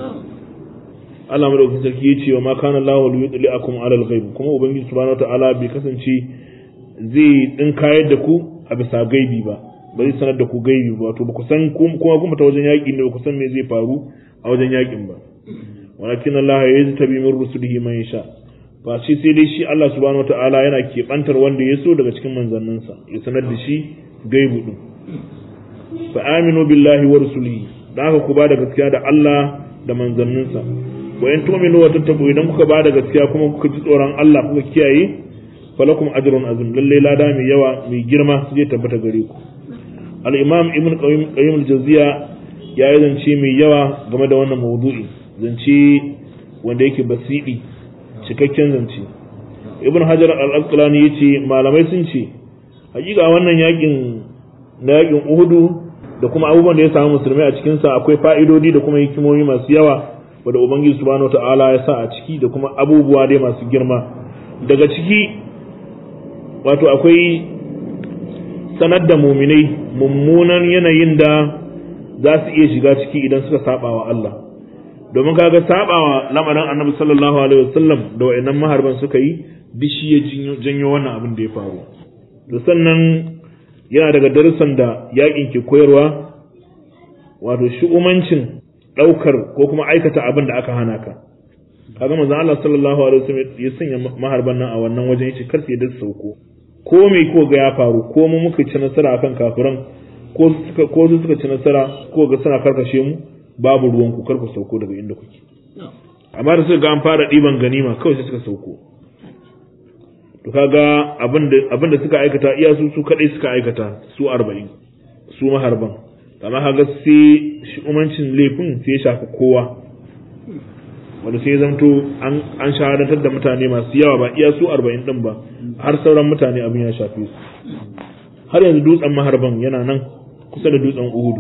Speaker 1: Allah madaukakin sarki yace wa ma kana Allahu li yudliakum ala al-ghaib kuma ubangiji subhanahu wataala bai kasance zai din kayar da ku a bisa gaibi ba ba zai sanar da ku gaibi ba wato ba ku san kuma kuma ta wajen yaƙi ne ba ku san me zai faru a wajen yaƙin ba walakin Allah ya yi tabi min rusulihi man yasha ba shi sai dai shi Allah subhanahu wataala yana keɓantar wanda ya so daga cikin manzanninsa ya sanar da shi gaibu din fa aminu billahi wa rusulihi dan haka ku ba da gaskiya da Allah da manzanninsa wa in tu'minu wa tattaqu idan kuka ba da gaskiya kuma kuka ji tsoron Allah kuka kiyaye falakum ajrun azim lalle lada mai yawa mai girma su je tabbata gare ku al-imam ibn qayyim al-jawziya ya yi zance mai yawa game da wannan maudu'i zance wanda yake basidi cikakken zance ibn hajar al-asqalani yace malamai sun ce hakika wannan yakin na yakin uhudu da kuma abubuwan da ya samu musulmai a cikin sa akwai fa'idodi da kuma hikimomi masu yawa wanda ubangiji subhanahu ta'ala ya sa a ciki da kuma abubuwa dai masu girma daga ciki wato akwai sanar da muminai mummunan yanayin da za su iya shiga ciki idan suka saba wa Allah domin kaga saba wa lamarin annabi sallallahu alaihi wasallam da wayannan maharban suka yi duk shi ya janyo wannan abin da ya faru to sannan yana daga darussan da yakin ke koyarwa wato shu'umancin daukar ko kuma aikata abin da aka hana ka kaga manzon Allah sallallahu alaihi wasallam ya sanya maharban nan a wannan wajen yace kar su da sauko ko me ko ga ya faru ko mu muka ci nasara akan kafiran ko suka ko su suka ci nasara ko ga suna karkashe mu babu ruwan ku karku sauko daga inda kuke amma da suka ga an fara diban ganima kawai sai suka sauko to kaga abinda abinda suka aikata iya su su kadai suka aikata su 40 su maharban amma kaga sai shi umancin laifin sai ya shafi kowa wanda sai zamto an an shahadantar da mutane masu yawa ba iya su 40 din ba har sauran mutane abin ya shafe su har yanzu dutsen maharban yana nan kusa da dutsen uhudu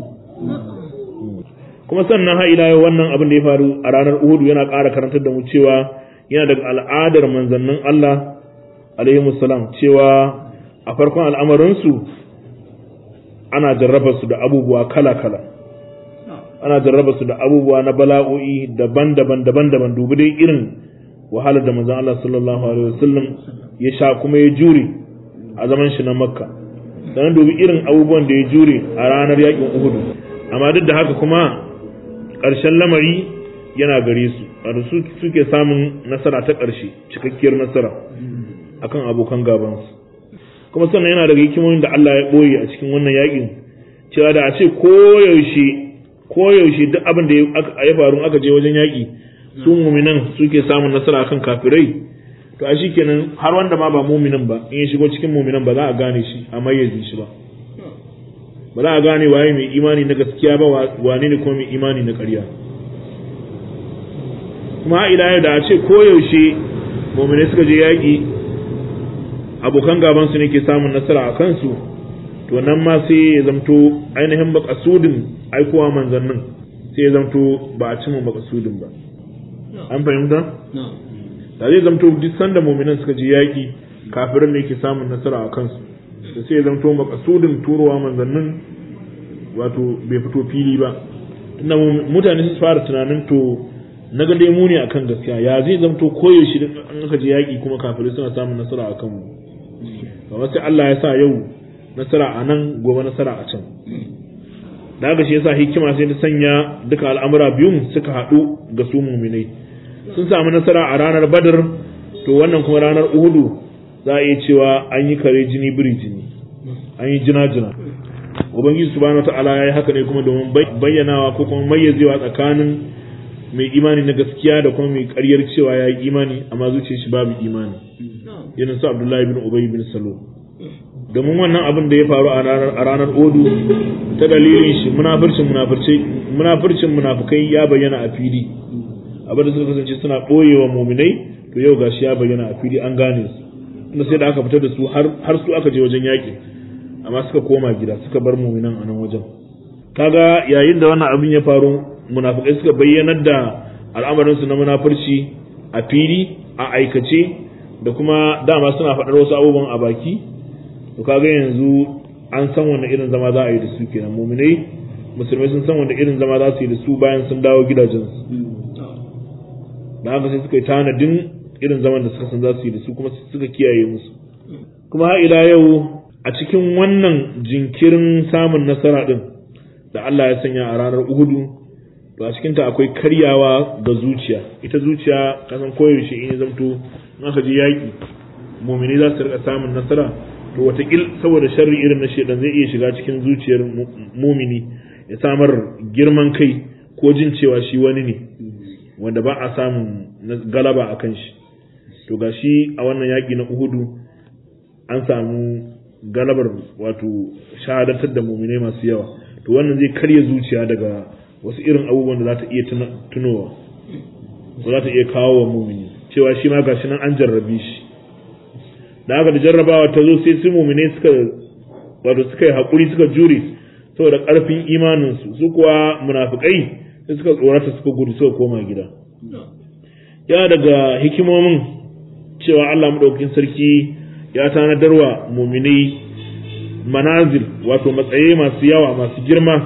Speaker 1: kuma sannan har ila yau wannan abin da ya faru a ranar uhudu yana ƙara karantar da mu cewa yana daga al'adar manzannin Allah alaihi salam cewa a farkon al'amarinsu ana jarraba su da abubuwa kala-kala ana jarraba su da abubuwa na bala'o'i daban-daban daban-daban dubi dai irin wahalar da manzon Allah sallallahu alaihi wasallam ya sha kuma ya jure a zaman shi na makka sannan dubi irin abubuwan da ya jure a ranar yakin uhudu amma duk da haka kuma ƙarshen lamari yana gare su wato su suke samun nasara ta ƙarshe cikakkiyar nasara akan abokan gabansu kuma sannan yana daga hikimomin da Allah ya ɓoye a cikin wannan yakin cewa da a ce koyaushe koyaushe duk abin da ya faru aka je wajen yaƙi su muminan suke samun nasara akan kafirai to a shi kenan har wanda ma ba muminin ba in ya shigo cikin muminan ba za a gane shi a mayyaze shi ba ba za a gane waye mai imani na gaskiya ba wane ne kuma mai imani na ƙarya kuma ila yau da a ce koyaushe muminai suka je yaƙi abokan gaban su ne ke samun nasara a kansu to nan ma sai ya zamto ainihin makasudin aikowa manzannin sai ya zamto ba a cimma makasudin ba an fahimta da zai zamto duk sanda muminan suka je yaƙi kafirin ne ke samun nasara a kansu da sai ya zamto makasudin turowa manzannin wato bai fito fili ba tunda mutane su fara tunanin to na ga dai mu ne akan gaskiya ya zai zamto koyaushe da an aka je yaƙi kuma kafirai suna samun nasara akan mu kamar sai Allah ya sa yau nasara a nan gobe nasara a can da haka shi yasa hikima sai ta sanya duka al'amura biyun suka haɗu ga su muminai sun samu nasara a ranar badar to wannan kuma ranar uhudu za a iya cewa an yi kare jini biri jini an yi jina jina ubangiji subhanahu wataala ya yi haka ne kuma domin bayyanawa ko kuma mayyazewa tsakanin mai imani na gaskiya da kuma mai karyar cewa ya yi imani amma zuciyar shi babu imani irin su abdullahi bin ubay bin salo domin wannan abin da ya faru a ranar odu ta dalilin shi munafircin munafircin munafukai ya bayyana a fili abin da suka kasance suna ɓoyewa muminai to yau gashi ya bayyana a fili an gane su inda sai da aka fitar da su har su aka je wajen yaƙi amma suka koma gida suka bar muminan a nan wajen kaga yayin da wannan abin ya faru munafukai suka bayyanar da al'amarinsu na munafurci a fili a aikace da kuma dama suna faɗar wasu abubuwan a baki to kaga yanzu an san wanda irin zama za a yi da su kenan muminai musulmai sun san wanda irin zama za su yi da su bayan sun dawo gidajensu da haka sai suka yi tanadin irin zaman da suka san za su yi da su kuma suka kiyaye musu kuma har ila yau a cikin wannan jinkirin samun nasara din da Allah ya sanya a ranar Uhudu to a cikinta akwai karyawa ga zuciya ita zuciya kasan koyaushe in ya zamto in aka je yaƙi mumini za su rika samun nasara to watakil saboda sharri irin na shedan zai iya shiga cikin zuciyar mumini ya samar girman kai ko jin cewa shi wani ne wanda ba a samun galaba a kan shi to ga shi a wannan yaƙi na uhudu an samu galabar wato shahadatar da muminai masu yawa to wannan zai karya zuciya daga wasu irin abubuwan da za ta iya tunowa ko za ta iya kawo wa mumini cewa shi ma gashi nan an jarrabe shi da haka da jarrabawa ta zo sai su mumine suka wato suka yi haƙuri suka jure saboda ƙarfin imaninsu su kuwa munafukai sai suka tsorata suka gudu suka koma gida ya daga hikimomin cewa Allah maɗaukin sarki ya tanadarwa muminai manazil wato matsayi masu yawa masu girma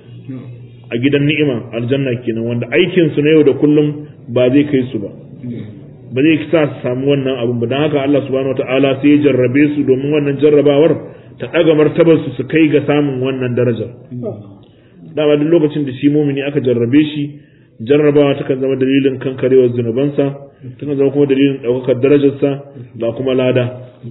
Speaker 1: a gidan ni'ima aljanna kenan wanda aikinsu na yau da kullum ba zai kai su ba ba zai sa su samu wannan abun ba don haka Allah subhanahu wataala sai ya jarrabe su domin wannan jarrabawar ta ɗaga martabar su su kai ga samun wannan darajar dama duk lokacin da shi mumini aka jarrabe shi jarrabawa takan zama dalilin kankarewar zunubansa takan zama kuma dalilin ɗaukakar darajarsa da kuma lada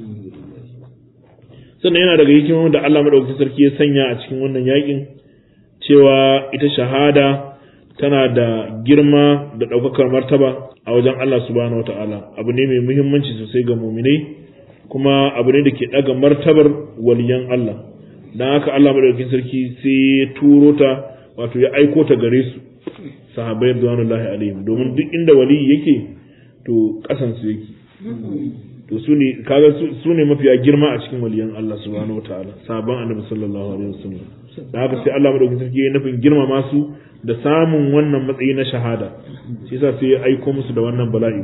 Speaker 1: sannan yana daga hikimomin da Allah madaukakin sarki ya sanya a cikin wannan yakin cewa ita shahada tana da girma da ɗaukakar martaba a wajen Allah subhanahu wata'ala abu ne mai muhimmanci sosai ga muminai kuma abu ne da ke ɗaga martabar waliyan Allah don haka Allah madaukakin sarki sai ya turo ta wato ya aiko ta gare su sahabbai radiyallahu alaihim domin duk inda wali yake to kasan su yake to su ne kaga su ne mafiya girma a cikin waliyan Allah subhanahu wataala sahabban annabi sallallahu alaihi wasallam da haka sai Allah madaukakin sarki ya nufin girmama su da samun wannan matsayi na shahada shi yasa sai ya aiko musu da wannan bala'i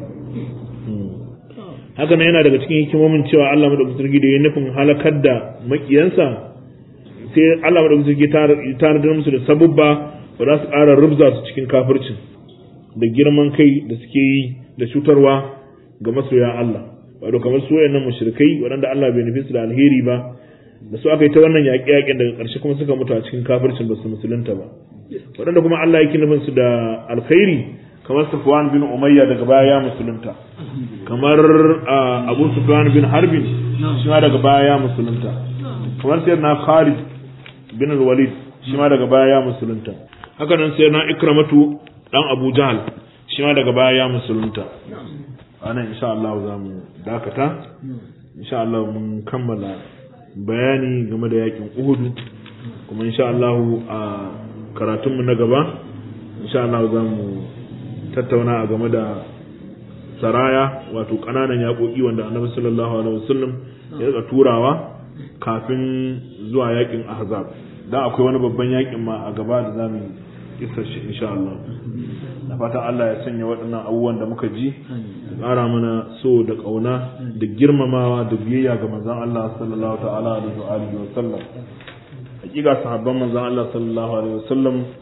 Speaker 1: haka nan yana daga cikin hikimomin cewa Allah madaukakin sarki da ya nufin halakar da makiyansa sai Allah madaukakin sarki ya tanadar musu da sabubba ba za su ƙara rubza su cikin kafircin da girman kai da suke yi da cutarwa ga masoya Allah wato kamar su wayannan mushrikai waɗanda Allah bai nufi su da alheri ba da su aka yi ta wannan yaƙe-yaƙen daga ƙarshe kuma suka mutu a cikin kafircin ba su musulunta ba waɗanda kuma Allah yake nufin su da alkhairi kamar Sufwan bin Umayya daga baya ya musulunta kamar Abu Sufyan bin Harbin shi ma daga baya ya musulunta kamar sayyidina Khalid bin Walid shi ma daga baya ya musulunta haka nan sayyidina Ikramatu dan Abu Jahl shi ma daga baya ya musulunta anan insha Allah za mu dakata insha Allah mun kammala bayani game da yakin Uhud kuma insha Allah a karatunmu na gaba insha Allah za mu tattauna a game da saraya wato kananan yaƙoƙi wanda annabi sallallahu alaihi wasallam ya rika turawa kafin zuwa yakin ahzab dan akwai wani babban yakin ma a gaba da zamu kissa shi insha Allah da fatan Allah ya sanya waɗannan abubuwan da muka ji ƙara mana so da ƙauna da girmamawa da biyayya ga manzon Allah sallallahu ta'ala alaihi wa alihi wa sallam hakika sahabban manzon Allah sallallahu alaihi wa sallam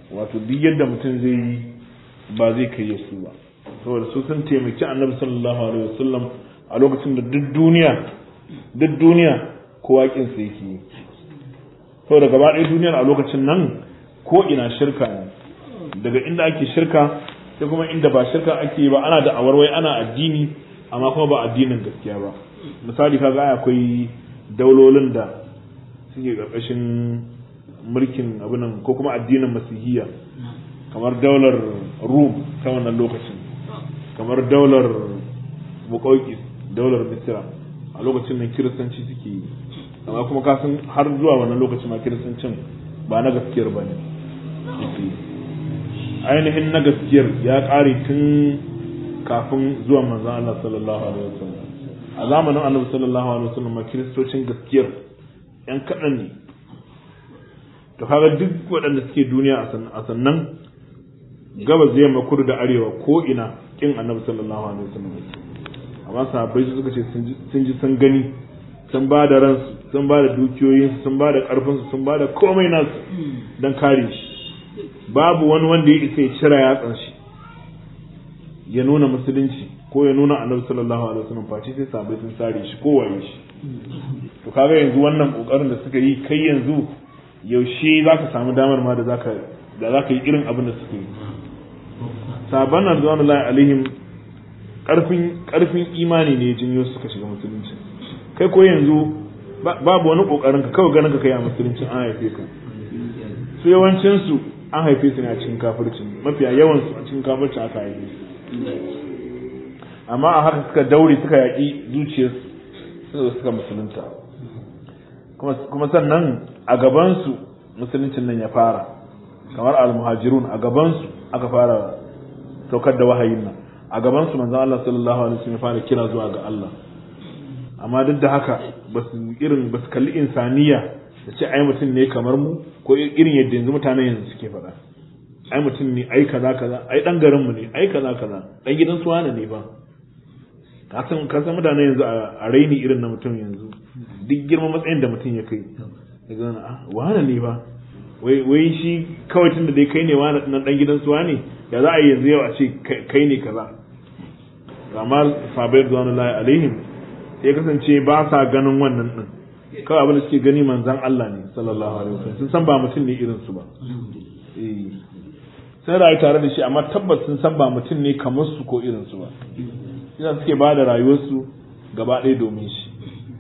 Speaker 1: wato duk yadda mutum zai yi ba zai kai su ba saboda su sun taimaki annabi sallallahu alaihi wasallam a lokacin da duk duniya duk duniya kowa kin sa yake yi saboda gaba ɗaya duniyar a lokacin nan ko ina shirka ne daga inda ake shirka sai kuma inda ba shirka ake yi ba ana da awarwai ana addini amma kuma ba addinin gaskiya ba misali kaga akwai daulolin da suke ƙarƙashin mulkin abinan ko kuma addinin masihiyya kamar daular rum ta wannan lokacin kamar daular muƙauƙis daular misira a lokacin nan kiristanci suke yi amma kuma kasan har zuwa wannan lokacin ma kiristancin ba na gaskiyar ba ne ainihin na gaskiyar ya ƙare tun kafin zuwan manzon Allah sallallahu alaihi wasallam a zamanin annabi sallallahu alaihi wasallam ma kiristocin gaskiyar yan kaɗan ne to kaga duk waɗanda suke duniya a sannan gabas da yamma kudu da arewa ko ina kin annabi sallallahu alaihi wasallam amma sahabbai su suka ce sun ji sun gani sun ba da ransu sun ba da dukiyoyinsu sun ba da ƙarfinsu sun ba da komai nasu don kare shi babu wani wanda ya isa ya cira yatsan shi ya nuna musulunci ko ya nuna annabi sallallahu alaihi wasallam face sai sahabbai sun sare shi ko waye shi to kaga yanzu wannan kokarin da suka yi kai yanzu yaushe za ka samu damar ma da za ka da za ka yi irin abin da suka yi sabon nan zuwa Allah alaihim karfin karfin imani ne jinyo suka shiga musulunci kai ko yanzu babu wani kokarin ka kawai ganin ka kai a musulunci an haife ka su yawancin su an haife su ne a cikin kafirci mafiya yawan su a cikin kafirci aka haife su amma a haka suka daure suka yaƙi zuciyarsu suka suka musulunta kuma sannan a gabansu musuluncin nan ya fara kamar al-muhajirun a gabansu aka fara saukar da wahayin nan a gabansu manzon Allah sallallahu alaihi wasallam ya fara kira zuwa ga Allah amma duk da haka ba su irin ba su kalli insaniya da ce ai mutum ne kamar mu ko irin yadda yanzu mutanen yanzu suke faɗa ai mutum ne ai kaza kaza ai dan garin mu ne ai kaza kaza dan gidan su wani ne ba ka san ka san mutanen yanzu a raini irin na mutum yanzu duk girman matsayin da mutum ya kai daga wani ah wani ne ba wai wai shi kawai tun da dai kai ne wani nan dan gidan su wani ya za a yi yanzu yau a ce kai ne kaza amma sabai radwanullahi alaihim sai kasance ba sa ganin wannan din kawai abin da suke gani manzan Allah ne sallallahu alaihi wasallam sun san ba mutum ne irin su ba eh sun rayu tare da shi amma tabbas sun san ba mutum ne kamar su ko irin su ba ina suke ba da rayuwarsu gaba ɗaya domin shi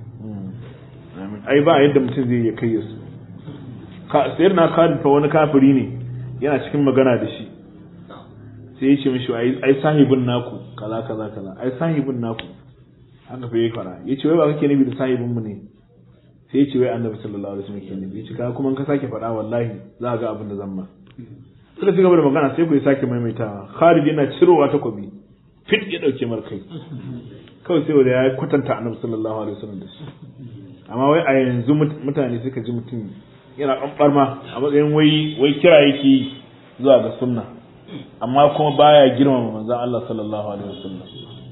Speaker 1: ai ba yadda mutum zai ya kai su sayar na khalid fa wani kafiri ne yana cikin magana da shi sai ya ce mishi ai sahibin naku kaza kaza kaza ai sahibin naku haka fa yayi fara yace wai ba kake nabi da sahibin mu ne sai yace wai annabi sallallahu alaihi wasallam ke nabi yace ka kuma ka sake faɗa wallahi za ga abin da zan ma suka ci gaba da magana sai ku ya sake maimaitawa Khalid yana cirowa takobi fit ya dauke mar kai kawai sai wanda ya kwatanta annabi sallallahu alaihi wasallam da shi amma wai a yanzu mutane suka ji mutum yana ɓanɓar ma a matsayin wai wai kira yake zuwa ga sunna amma kuma baya girmama manzon Allah sallallahu alaihi wasallam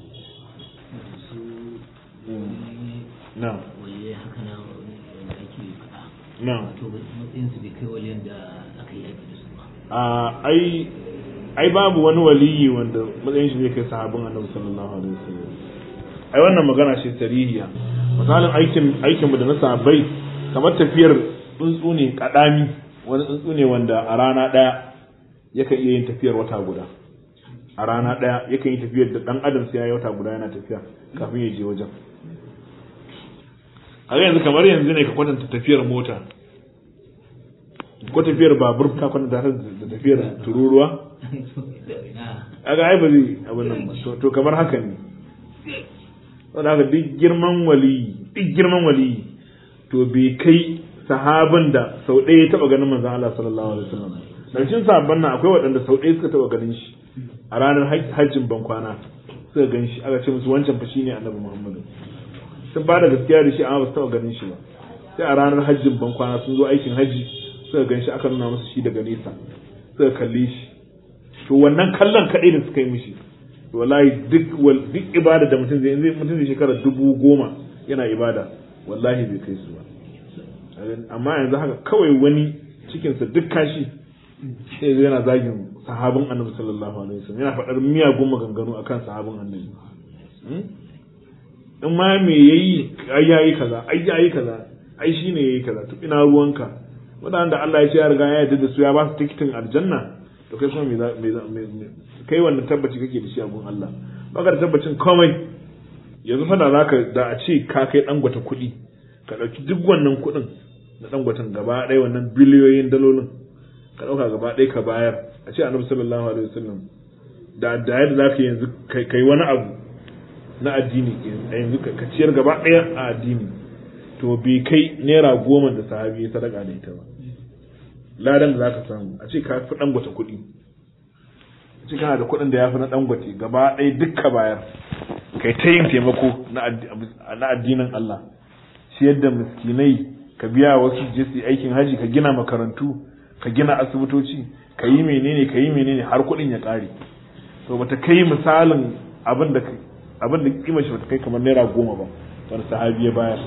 Speaker 1: na'am
Speaker 2: waliyai haka na wanda ake faɗa
Speaker 1: na'am
Speaker 2: to matsayin su bai kai waliyan da aka yi aiki da su ba
Speaker 1: a ai ai babu wani waliyi wanda matsayin shi zai kai sahabin annabi sallallahu alaihi wasallam ai wannan magana ce tarihiya misalin aikin aikin mu da na sahabbai kamar tafiyar tsuntsu ne kadami wani tsuntsu ne wanda a rana daya yakan iya yin tafiyar wata guda a rana daya yakan yi tafiyar da dan adam sai ya yi wata guda yana tafiya kafin ya je wajen a yanzu kamar yanzu ne ka kwatanta tafiyar mota ko tafiyar babur ka kwatanta ta da tafiyar tururuwa aga ai ba zai abin nan ba to- to kamar haka ne saboda haka duk girman wali duk girman wali to bai kai sahabin da sau ɗaya ya taɓa ganin manzon Allah sallallahu alaihi wasallam da cikin sahabban nan akwai waɗanda sau ɗaya suka taɓa ganin shi a ranar haj- hajjin bankwana suka gan shi aka ce musu wancan fa shine annabi Muhammadu sun ba da gaskiya da shi amma ba su taɓa ganin shi ba sai a ranar hajjin bankwana sun zo aikin hajji suka gan shi aka nuna musu shi daga nesa suka kalle shi to wannan kallon kaɗai da suka yi mishi to wallahi duk wal duk ibada da mutum zai zai mutum zai shekara dubu goma yana ibada wallahi bai kai su ba amma yanzu haka kawai wani cikinsa duk kashi sai zai yana zagin sahabin annabi sallallahu alaihi wasallam yana faɗar miyagun maganganu akan sahabin annabi in ma me yayi ai yayi kaza ai yayi kaza ai shine yayi kaza to ina ruwanka wadanda Allah ya ce ya riga ya yarda da su ya ba su tikitin aljanna to kai kuma me za me kai wannan tabbaci kake da shi a gun Allah baka da tabbacin komai yanzu fa da zaka da a ce ka kai dangwata kuɗi ka dauki duk wannan kuɗin na dangwatan gaba ɗaya wannan biliyoyin dalolin ka dauka gaba ɗaya ka bayar a ce annabi sallallahu alaihi wasallam da da yadda zaka yanzu kai wani abu na addini yanzu ka ciyar gaba ɗaya a addini to bai kai naira goma da sahabi ya sadaka da ita ba ladan da zaka samu a ce ka fi dangwata kuɗi a ce kana da kuɗin da ya fi na dangwate gaba ɗaya dukka bayar kai ta yin taimako na addinin Allah ciyar da miskinai ka biya wasu je su aikin haji ka gina makarantu ka gina asibitoci ka yi menene ka yi menene har kuɗin ya ƙare to bata kai misalin abin da abin da kima shi bata kai kamar naira goma ba wani sahabi ya bayar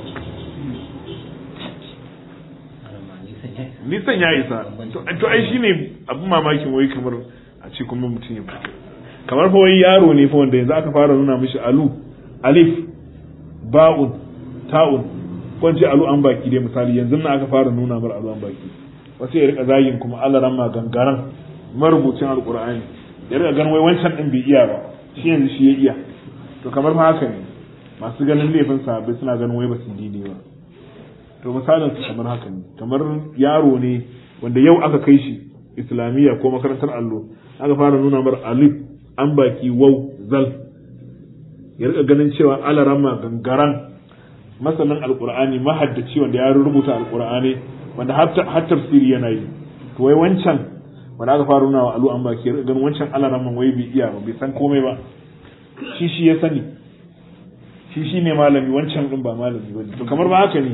Speaker 1: nisan ya isa to ai shine abin mamakin wai kamar a ce kuma mutum ya fito kamar fa wai yaro ne fa wanda yanzu aka fara nuna mishi alu alif ba'un ta'un ko ce alu an baki dai misali yanzu na aka fara nuna mar alu an baki wasu ya rika zagin kuma alaran ma gangaran marubucin alqur'ani ya rika ganin wai wancan din bai iya ba shi yanzu shi ya iya to kamar fa haka ne masu ganin laifin sahabbai suna ganin wai ba su dide ba to misalin su kamar haka ne kamar yaro ne wanda yau aka kai shi islamiyya ko makarantar allo aka fara nuna mar alif an baki wau zal ya rika ganin cewa alarama gangaran masanin alqur'ani mahaddaci wanda ya rubuta alqur'ani wanda har tafsiri yana yi to wai wancan wanda aka fara nuna wa alu an baki ya rika ganin wancan alaraman wai bai iya ba bai san komai ba shi shi ya sani shi shi ne malami wancan din ba malami ba to kamar ba haka ne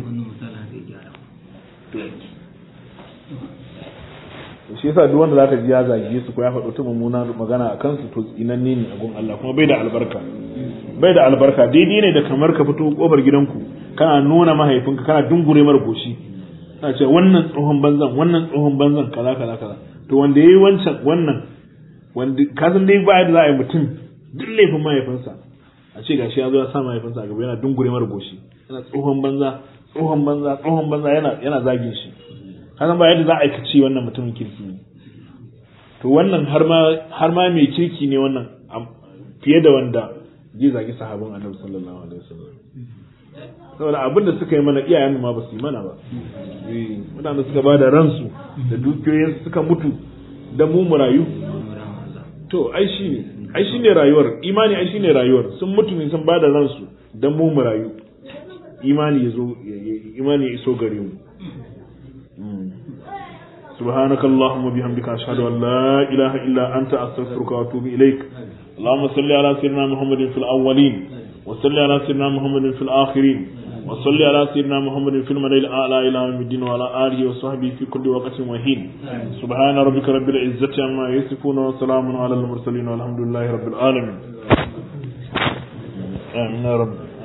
Speaker 1: shi yasa duk wanda zaka ji ya zage su ko ya faɗo ta mummuna magana a kansu to tsinanne ne a gun Allah kuma bai da albarka bai da albarka daidai ne da kamar ka fito kofar gidanku kana nuna mahaifinka kana dungure mara goshi kana ce wannan tsohon banzan wannan tsohon banzan kaza kaza kaza to wanda yayi wancan wannan wanda kasan dai ba da za a yi mutum duk laifin mahaifinsa a ce gashi ya zo ya sa mahaifinsa a gaba yana dungure mara goshi yana tsohon banza tsohon banza tsohon banza yana yana zagin shi kasan ba yadda za a aikace wannan mutumin kirki ne to wannan har ma har ma mai kirki ne wannan fiye da wanda zai zagi sahabin annabi sallallahu alaihi wasallam saboda abin da suka yi mana iyayen ma ba su yi mana ba mutane suka ba da ransu da dukiyoyinsu suka mutu da mu mu rayu to ai shi ne ai shi ne rayuwar imani ai shi ne rayuwar sun mutu ne sun ba da ransu dan mu mu rayu imani ya zo imani ya iso gare mu سبحانك اللهم وبحمدك أشهد أن لا إله إلا أنت أستغفرك وأتوب إليك اللهم صل على سيدنا محمد في الأولين وصل على سيدنا محمد في الآخرين وصل على سيدنا محمد في الملائكة الأعلى إلى يوم الدين وعلى آله وصحبه في كل وقت وحين سبحان ربك رب العزة عما يصفون وسلام على المرسلين والحمد لله رب العالمين آمين يا رب